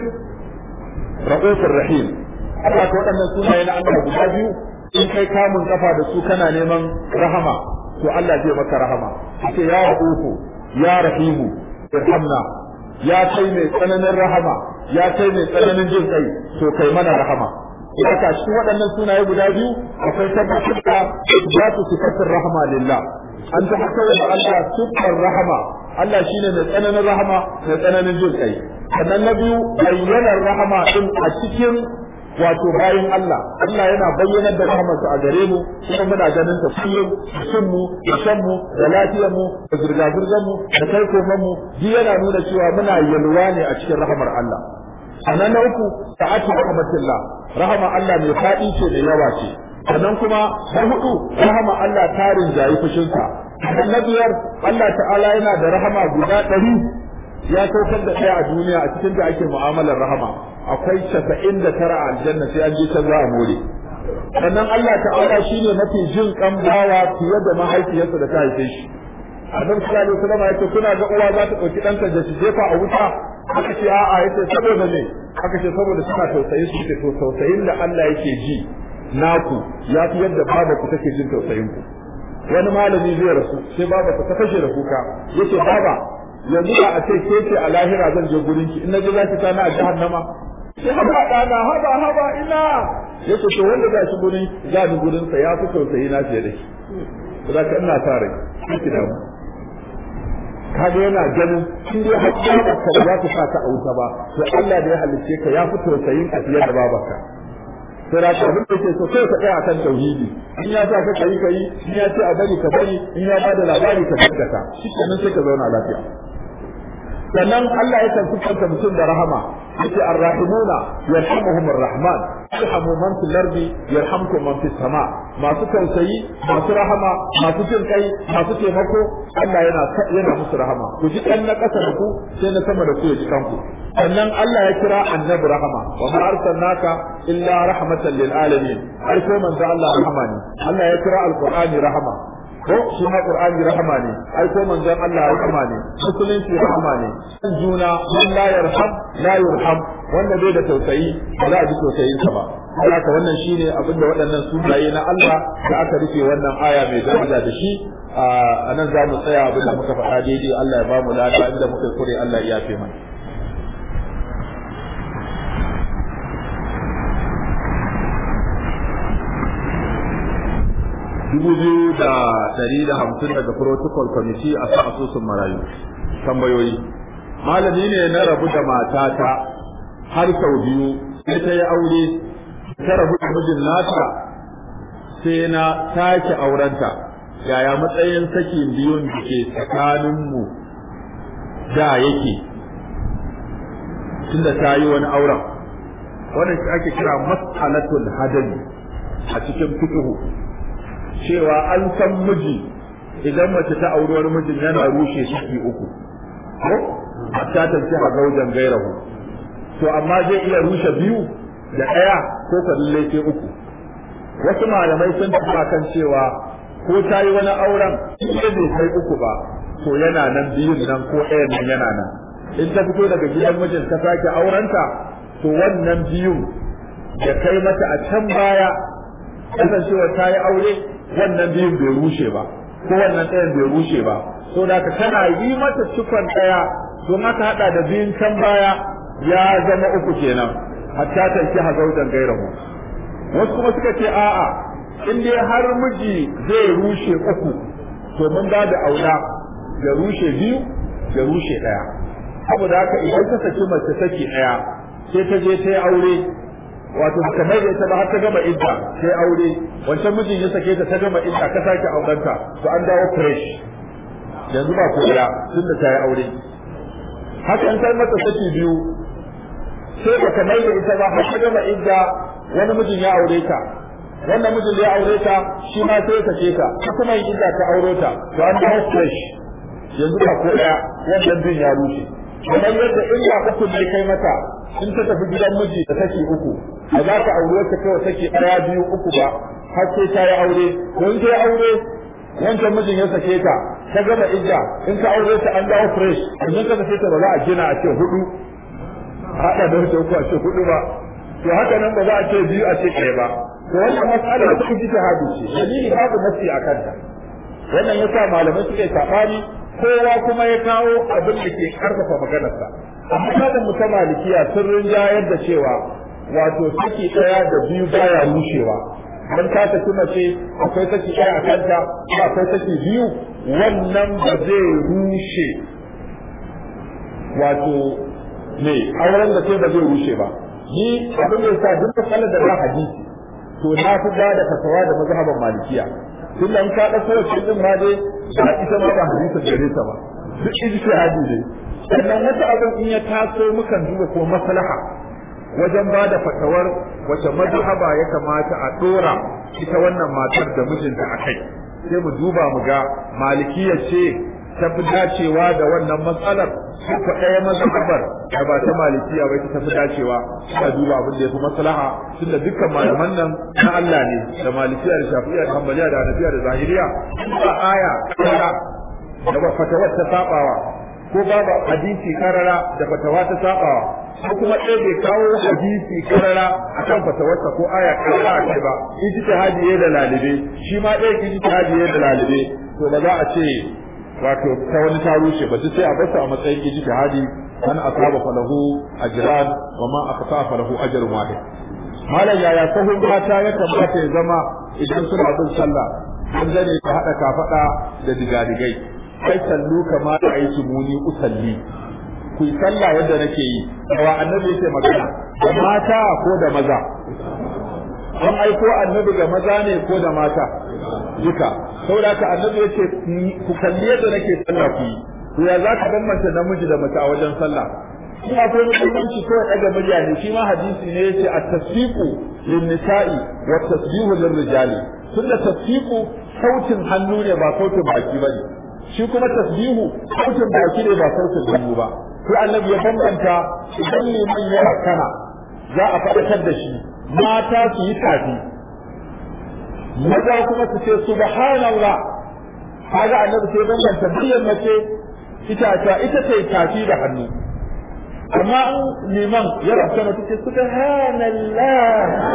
ra'ufur rahim Allah ko waɗannan sunaye na Allah guda biyu in kai kamun kafa da su kana neman rahama to Allah zai maka rahama yace ya ra'ufu ya rahimu irhamna ya kai mai tsananin rahama ya kai mai tsananin jin kai to kai mana rahama Ita cikin waɗannan sunaye guda biyu akwai tabbatar da za su sifatar rahama lillah an tabbatar da Allah sifar rahama Allah shine mai tsananin rahama mai tsananin jin kai sannan na biyu bayyanar rahama din a cikin wato bayan Allah Allah yana bayyanar da rahamarsa a gare mu kuma muna ganin ta kullum cin mu da shan mu da lafiyar mu da zirga zirgar mu da kai koman mu duk yana nuna cewa muna yalwa ne a cikin rahamar Allah sannan na uku ta'atu rahmatillah rahama Allah mai faɗi ce da yawa ce sannan kuma na hudu rahama Allah tarin jayi fushinsa na biyar Allah ta'ala yana da rahama guda ɗari ya saukar da ɗaya a duniya a cikin da ake mu'amalar rahama akwai casa'in da tara a aljanna sai an je can za a more sannan Allah ta'ala shine mafi jin kan bawa fiye da mahaifiyarsa da ta haife shi annabi sallallahu alaihi wasallam yace kuna ga uwa za ta dauki ɗanta da shi jefa a wuta aka ce a'a yace saboda me aka ce saboda suna tausayin su ce to tausayin da Allah yake ji naku ya fi yadda babanku take jin tausayin ku wani malami zai rasu sai baba ta fashe da kuka yace baba yanzu ba a ce ke ce a lahira zan je gurin ki in na je za ki tana a jahannama sai haba dana haba haba ina yace to wanda za shi gurin za ni gurin sa ya fi tausayi na fiye da shi za ka ina sa rai ki da mu kaga yana ganin in dai hakki ba ka za ta sa ka a wuta ba to Allah da ya halicce ka ya fi tausayin ka fiye da babarka sai da ka abin da ke so kai ka tsaya kan tauhidi in ya sa ka kai kai in ya ce a bari ka bari in ya bada labari ka gaskata shi kenan sai ka zauna lafiya sannan Allah ya kan sifanta mutum da rahama yace arrahimuna yarhamuhum arrahman yarhamu man fil ardi yarhamkum man fis sama masu tausayi masu rahama masu jin kai masu taimako Allah yana yana musu rahama ku ji dan na kasa da ku sai na sama da ku ya ji kanku sannan Allah ya kira annabi rahama wa ma arsalnaka illa rahmatan lil alamin ai ko manzo Allah rahama ne Allah ya kira alqur'ani rahama ko shi ma qur'ani rahama ne ai ko manzon Allah rahama ne musulunci rahama ne san juna man la yarham la yurham wanda bai da tausayi ba za a ji tausayin sa ba haka wannan shine abin da waɗannan sunaye na Allah da aka rufe wannan aya mai daraja da shi a nan za mu tsaya abin da muka faɗa daidai Allah ya ba mu lada inda muka kure Allah ya yafe mana dubu biyu da ɗari da hamsin daga protocol committee a sa asusun marayu tambayoyi malami ne na rabu da matata har sau biyu sai ta yi aure ta rabu da mijin nata sai na sake aurenta yaya matsayin sakin biyun da ke tsakaninmu da yake tunda ta yi wani auren wannan shi ake kira mas'alatul hadani a cikin fiqh cewa an san miji idan mace ta auri wani mijin yana rushe saki uku ko hatta ta ci a gaujan gairahu to amma zai iya rushe biyu da ɗaya ko ka lalle sai uku wasu malamai sun tafi kan cewa ko ta yi wani auren in bai kai uku ba to yana nan biyun nan ko ɗayan nan yana nan in ta fito daga gidan mijin ta sake aurenta to wannan biyun da kai mata a can baya kasancewa ta yi aure wannan biyun bai rushe ba ko wannan ɗayan bai rushe ba so da ka tana yi mata cikon ɗaya don aka haɗa da biyun can baya ya zama uku kenan hatta tanki hazaujan gairahu wasu kuma suka ce a'a in dai har miji zai rushe uku to mun ba da aula ya rushe biyu ya rushe ɗaya saboda haka idan ka saki mace saki ɗaya sai ta je ta yi aure wato kamar da ita ba har ta gama idda sai aure wancan mijin ya sake ta ta gama idda ka sake aurenta to an dawo fresh yanzu ba ko ya tunda ta yi aure haka an kai mata saki biyu sai ba kamar da ita ba har ta gama idda wani mijin ya aure ta wannan mijin da ya aure ta shi ma sai ya sake ta ta kuma yin idda ta aure ta to an dawo fresh yanzu ba ko ya wannan bin ya rushe kamar yadda illa uku ne kai mata in ta tafi gidan miji da take uku a za ka aure wacce kawai take ɗaya biyu uku ba har sai ta yi aure ko in ta yi aure wancan mijin ya sake ta ta gama idda in ka aure ta an dawo fresh idan ka sake ta ba za a gina a ce hudu haɗa da wata uku a ce hudu ba to haka nan ba za a ce biyu a ce ɗaya ba to wannan mas'ala ta kuji ta hadu ce dalili babu nasi a kanta wannan yasa malamai suka yi saɓani kowa kuma ya kawo abin da ke karfafa maganarsa amma kada mu ta malikiya sun rinjayar da cewa wato saki ɗaya da biyu baya rushewa dan ta saki mace akwai saki ɗaya a kanta akwai saki biyu wannan ba zai rushe wato ne auren da sai ba zai rushe ba ni abin da yasa duk matsalar da ba hadisi to na fi ba da fatawa da mazhaban malikiya tun da ka ɗauko wacce din ma dai ba ita ma ba hadisin gare ta ba duk ijtihadi ne sannan wata abin in ya taso mukan duba ko maslaha wajen ba da fatawar wace mazhaba ya kamata a dora ita wannan matar da mijinta a kai sai mu duba mu ga malikiya ce ta fi dacewa da wannan matsalar ko ɗaya mazhabar da ba ta malikiya ba ta fi dacewa ta duba abin da ya fi maslaha tunda dukkan malaman nan na Allah ne da malikiya da shafi'a da hanbaliya da hanafiya da zahiriya ba aya karara da ba fatawar ta sabawa ko babu hadisi karara da fatawa ta sabawa ko kuma ɗaya bai kawo hadisi karara akan fatawarsa ko aya karara a kai ba ijtihadi ya da lalibe shi ma ɗaya ijtihadi ya da lalibe to ba za a ce wato ta wani ta rushe ba sai a basu a matsayin ijtihadi an asaba falahu ajran wa ma aqta falahu ajrun wahid malam yaya sahun mata ya kamata ya zama idan suna bin sallah an zane ta hada kafada da digadigai kai sallu kama da aiki muni usalli ku yi sallah yadda nake yi wa annabi yake magana da mata ko da maza an aiko annabi ga maza ne ko da mata duka saboda haka annabi yace ku kalli yadda nake sallah ku yi to ya za ka bambanta namiji da mace a wajen sallah shi akwai mutunci ko daga murya ne shi ma hadisi ne yace at-tasfiqu lin-nisa'i wa tasbihu lir-rijali tunda tasfiqu sautin hannu ne ba sautin baki bane shi kuma tasbihu sautin baki ne ba sautin hannu ba sai annabi ya bambanta idan liman ya kana za a faɗakar da shi mata su yi tafi maza kuma su ce subhanallah kaga annabi sai bambanta muryar mace ita ta ita ce tafi da hannu amma in liman ya rabta mata ce subhanallah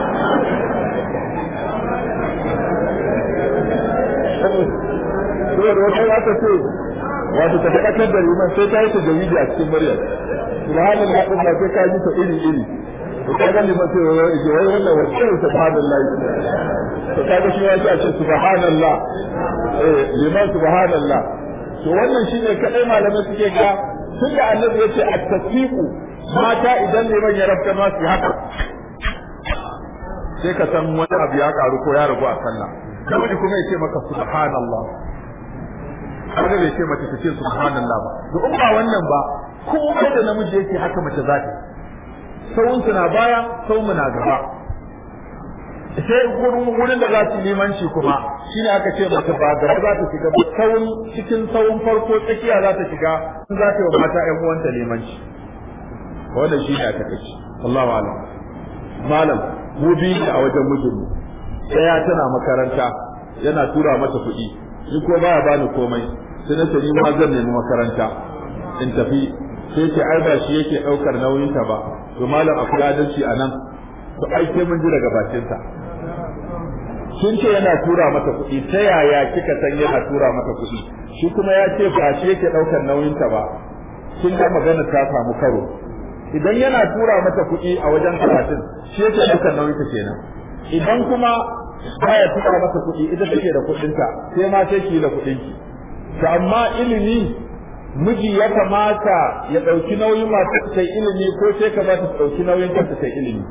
saboda wata za ta ce wato ta faɗakar da liman sai ta yi ta jawidi a cikin muryar subhanallah din ba sai ka ji ta iri iri to kaga liman sai wai wai wannan wacce subhanallah to kaga shi ya ce subhanallah eh liman subhanallah to wannan shine kadai malamai suke ga tun da annabi yace at-tasfiqu mata idan liman ya rabta ma su haka sai ka san wani abu ya karu ko ya ragu a sallah namiji kuma ya ce maka subhanallah kaga bai ce mace ta ce subhanallah ba to in ba wannan ba komai da namiji yake haka mace za ta sawun na baya sawun na gaba sai wurin da za su limanci kuma shine aka ce mace ba gaba za ta shiga ba sawun cikin sawun farko tsakiya za ta shiga in za ta yi wa mata ƴan uwanta limanci wannan shine aka kace Allahu a'lam malam mu bi a wajen mijinmu daya tana makaranta yana tura mata kuɗi ni ko baya bani komai sai na ce ni ma zan nemi makaranta in tafi sai ce ai ba shi yake ɗaukar nauyin ta ba to malam akwai adalci a nan to ai sai mun ji daga bakin sa kin ce yana tura mata kuɗi ta yaya kika san yana tura mata kuɗi shi kuma ya ce ba shi yake ɗaukar nauyin ta ba kin ga magana ta samu karo idan yana tura mata kuɗi a wajen karatun shi yake ɗaukar nauyin ta kenan idan kuma baya tura mata kuɗi ita take da kuɗinta sai ma sai ki da kuɗinki to amma ilimi miji ya kamata ya ɗauki nauyin masu ta ilimi ko sai ka ba ta ɗauki nauyin kanta ta ilimi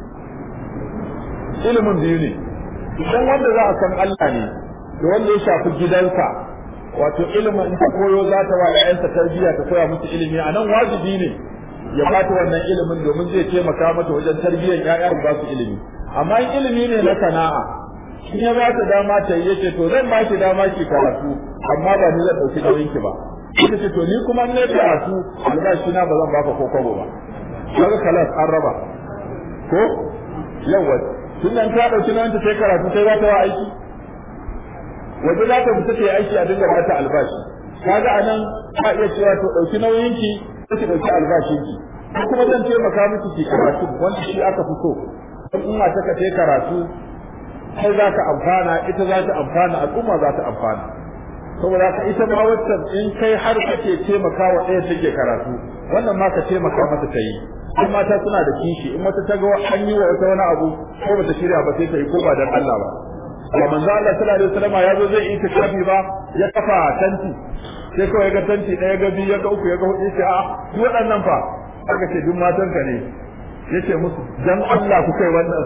ilimin biyu ne idan wanda za a san Allah ne da wanda ya shafi gidansa wato ilimin in ta koyo za ta wa ƴaƴansa tarbiyya ta koya musu ilimi a nan wajibi ne ya ba ta wannan ilimin domin zai taimaka mata wajen tarbiyyar ƴaƴa ba su ilimi amma in ilimi ne na sana'a in ya ba ta dama ta yi yace to zan ba ki dama ki karatu amma ba ni zan ɗauki nauyin ki ba ita ce to ni kuma ne karatu albashi na ba zan baka ko kwabo ba kaga kalas an raba ko yawa tun nan ta ɗauki nauyin ta sai karatu sai za ta wa aiki waje za ta fita ta yi aiki a dinga ba ta albashi kaga anan ka iya cewa to ɗauki nauyin ki sai ki ɗauki albashin ki ko kuma zan taimaka miki ki karatu wanda shi aka fi so in ina ta ka karatu kai za ka amfana ita za ta amfana al'umma za ta amfana saboda ka ita ma waccan in kai har kake taimaka wa ɗaya take karatu wannan ma ka taimaka mata ta yi in mata suna da kishi in wata ta ga an yi wa wata wani abu ko bata shirya ba sai ta yi ko ba dan Allah ba amma manzo Allah sallallahu alaihi wasallam ya zo zai yi tikafi ba ya kafa tanti sai kawai ya ga tanti ɗaya ga biyu ya ga uku ya ga hudu sai a duk waɗannan fa aka ce duk matanka ne yace musu dan Allah ku kai wannan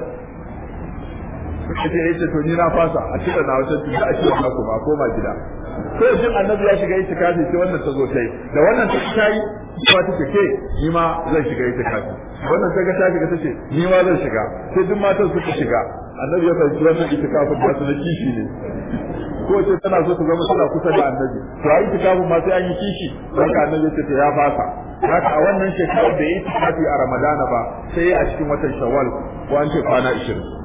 suka ce yace to ni na fasa a cika na wata tunda a cika ku ba koma gida sai jin annabi ya shiga itikafi sai wannan ta zo tai da wannan ta kai kuma ta ce ke ni ma zan shiga itikafi wannan ta ga ta shiga ta ce ni ma zan shiga sai duk matan suka shiga annabi ya fahimci wannan itikafin da su na kishi ne ko ce tana so ta zama suna kusa da annabi to a itikafin ma sai an yi kishi don ka annabi ya ce ya fasa haka a wannan shekarar da ya itikafi a ramadana ba sai a cikin watan shawwal ko an ce kwana 20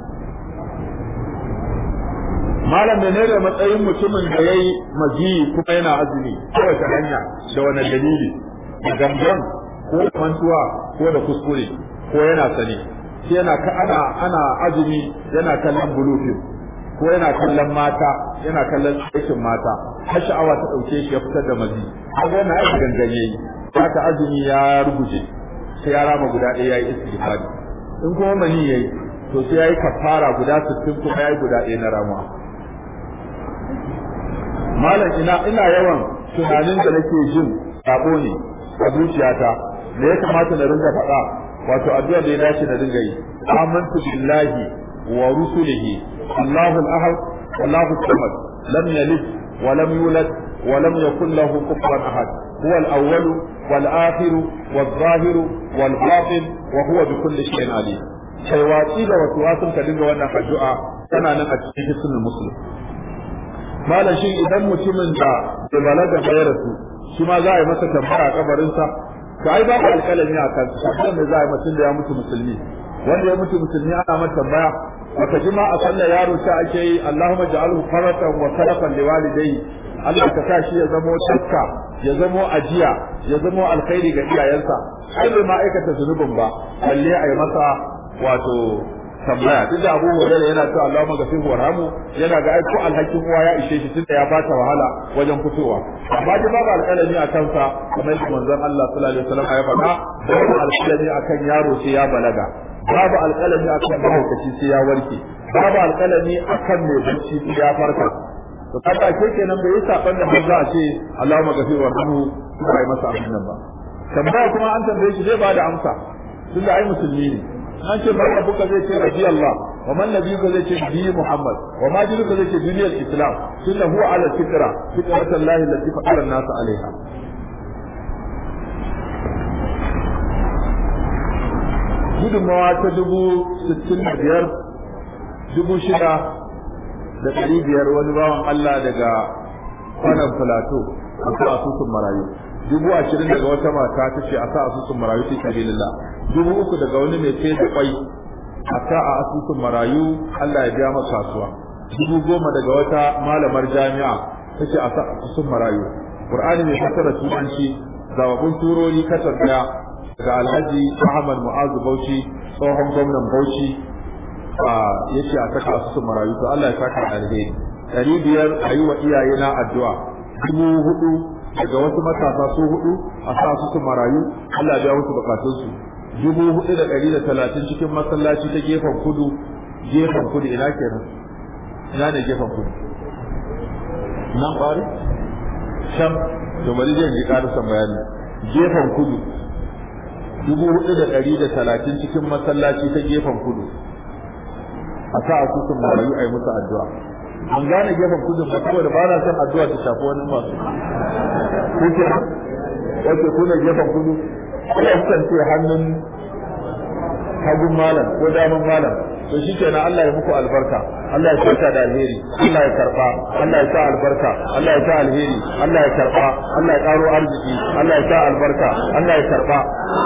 malam da ne matsayin mutumin da ya yi maji kuma yana azumi ta wace hanya da wani dalili da gangan ko da mantuwa ko da kuskure ko yana sani shi yana ka ana ana azumi yana kallon bulufin ko yana kallon mata yana kallon aikin mata har sha'awa ta dauke shi ya fitar da mazi kaga yana aiki gangan yayi haka azumi ya ruguje sai ya rama guda ɗaya yayi istighfari in kuma mani yayi to sai yayi kafara guda 60 kuma yayi guda ɗaya na ramuwa malam ina ina yawan tunanin da nake jin sabo ne a zuciyata da ya kamata na ringa faɗa wato addu'a da ya dace na ringa yi amantu billahi wa rusulihi Allahu al-ahad Allahu samad lam yalid wa lam yulad wa lam yakul lahu kufuwan ahad huwa al-awwal wal akhir wal zahir wal batin wa huwa bi kulli shay'in alim kai watsi da wasu wasun ka dinga wannan addu'a tana nan a cikin hisnul muslim malam shin idan mutumin da bai balaga ba ya rasu shi ma za a yi masa tambaya a kabarinsa to ai babu alƙalami a kan shi ne za a yi mutum da ya mutu musulmi wanda ya mutu musulmi ana masa tambaya wata jima a sallar yaro ta ake yi Allahumma ja'alhu faratan wa salafan liwalidayhi Allah ka sa shi ya zamo takka ya zamo ajiya ya zamo alkhairi ga iyayensa ai bai ma aikata zunubin ba balle a yi masa wato tambaya duk da Abu Hurairah yana cewa Allahumma ghafir warhamu yana ga aiko alhakin uwa ya ishe shi tunda ya bata wahala wajen fitowa amma dai babu alƙalami a kansa kamar yadda manzon Allah sallallahu alaihi wasallam ya faɗa babu alƙalami akan yaro sai ya balaga babu alƙalami akan mahaukaci sai ya warke babu alƙalami akan mai bacci sai ya farka to kaga ke kenan bai yi saban da har za a ce Allahumma ghafir warhamu ba yi masa abin nan ba tambaya kuma an tambaye shi zai ba da amsa tunda ai musulmi ne an ce barka buka zai ce rabi Allah wa man nabiyuka zai ce bi Muhammad wa ma dinuka zai ce duniyar Islam tunda huwa ala fitra fitratan lahi allati fatara an-nas alaiha gudunmawa ta dubu sittin da biyar dubu shida da ɗari biyar wani bawan Allah daga kwanan filato a sa asusun marayu dubu ashirin daga wata mata ta ce a sa asusun marayu ta sabilillah dubu uku daga wani mai sai da kwai a sa a asusun marayu Allah ya biya masa kasuwa dubu goma daga wata malamar jami'a ta ce a sa asusun marayu Qur'ani mai fassara turanci zababbun turori kasar daya daga Alhaji Ahmad Mu'azu Bauchi tsohon gwamnan Bauchi ya ce a saka asusun marayu to Allah ya saka alheri ɗari biyar a yi wa iyayena addu'a dubu hudu daga wasu matasa su hudu a sa asusun marayu Allah ya musu bukatunsu dubu hudu da ɗari da talatin cikin masallaci ta gefen kudu gefen kudu ina kenan ina ne gefen kudu nan ƙwari can to bari zai ji ƙarisan bayani gefen kudu dubu hudu da ɗari da talatin cikin masallaci ta gefen kudu a sa asusun marayu a yi musu addu'a an gane gefen kudu ba saboda ba na son addu'a ta shafi wani masu kuke wace kuna gefen kudu kuma kukan ce hannun hagun malam ko damun malam to shi kenan Allah ya muku albarka Allah ya saka da alheri Allah ya karba Allah ya sa albarka Allah ya sa alheri Allah ya karba Allah ya karo arziki Allah ya sa albarka Allah ya karba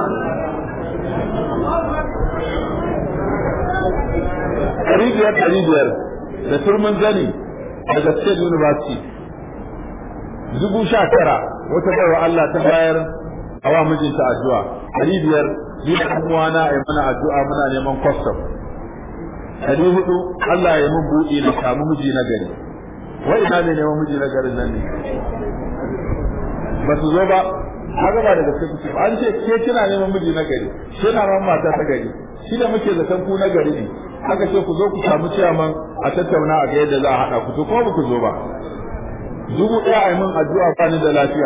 ɗari biyar ɗari biyar da turmin zani daga State University dubu sha tara wata baiwa Allah ta bayar a wa mijinta addu'a ɗari biyar ni da ɗan uwana a mana addu'a muna neman custom ɗari hudu Allah ya mun buɗe na samu miji na gari wai ina ne neman miji na garin nan ne ba su zo ba haka ba daga gaske kuke an ce ke kina neman miji na gari ke na neman mata ta gari shi da muke zaton ku na gari ne aka ce ku zo ku samu ciyaman a tattauna a ga yadda za a haɗa ku to kuma ba ku zo ba dubu ɗaya a yi min addu'a ba ni da lafiya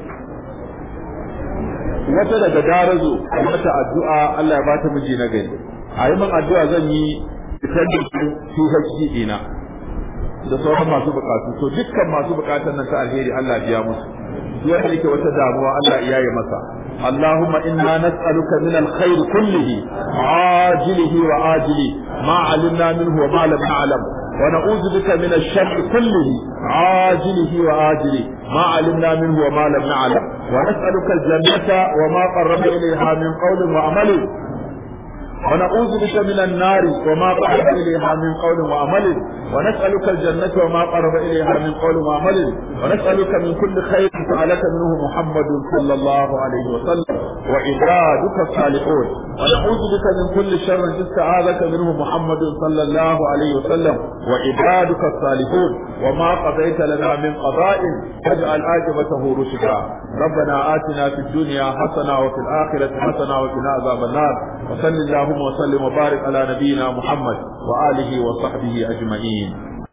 wata daga darazo a mata addu'a Allah ya ba ta miji na gari a yi min addu'a zan yi fitar da PhD ɗina da sauran masu bukatu to dukkan masu bukatan nan ta alheri Allah biya musu duk wanda yake wata damuwa Allah ya yi masa اللهم إنا نسألك من الخير كله عاجله وآجله ما علمنا منه وما لم نعلم ونعوذ بك من الشر كله عاجله وآجله ما علمنا منه وما لم نعلم ونسألك الجنة وما قرب إليها من قول وعمل ونعوذ بك من النار وما قرب إليها من قول وعمل ونسألك الجنة وما قرب إليها من قول وعمل ونسألك من كل خير سألك منه محمد صلى الله عليه وسلم وعبادك الصالحون ونعوذ بك من كل شر استعاذك منه محمد صلى الله عليه وسلم وعبادك الصالحون وما قضيت لنا من قضاء فاجعل عاقبته رشدا ربنا آتنا في الدنيا حسنة وفي الآخرة حسنة وقنا عذاب النار وصل اللهم وسلم وبارك على نبينا محمد وآله وصحبه أجمعين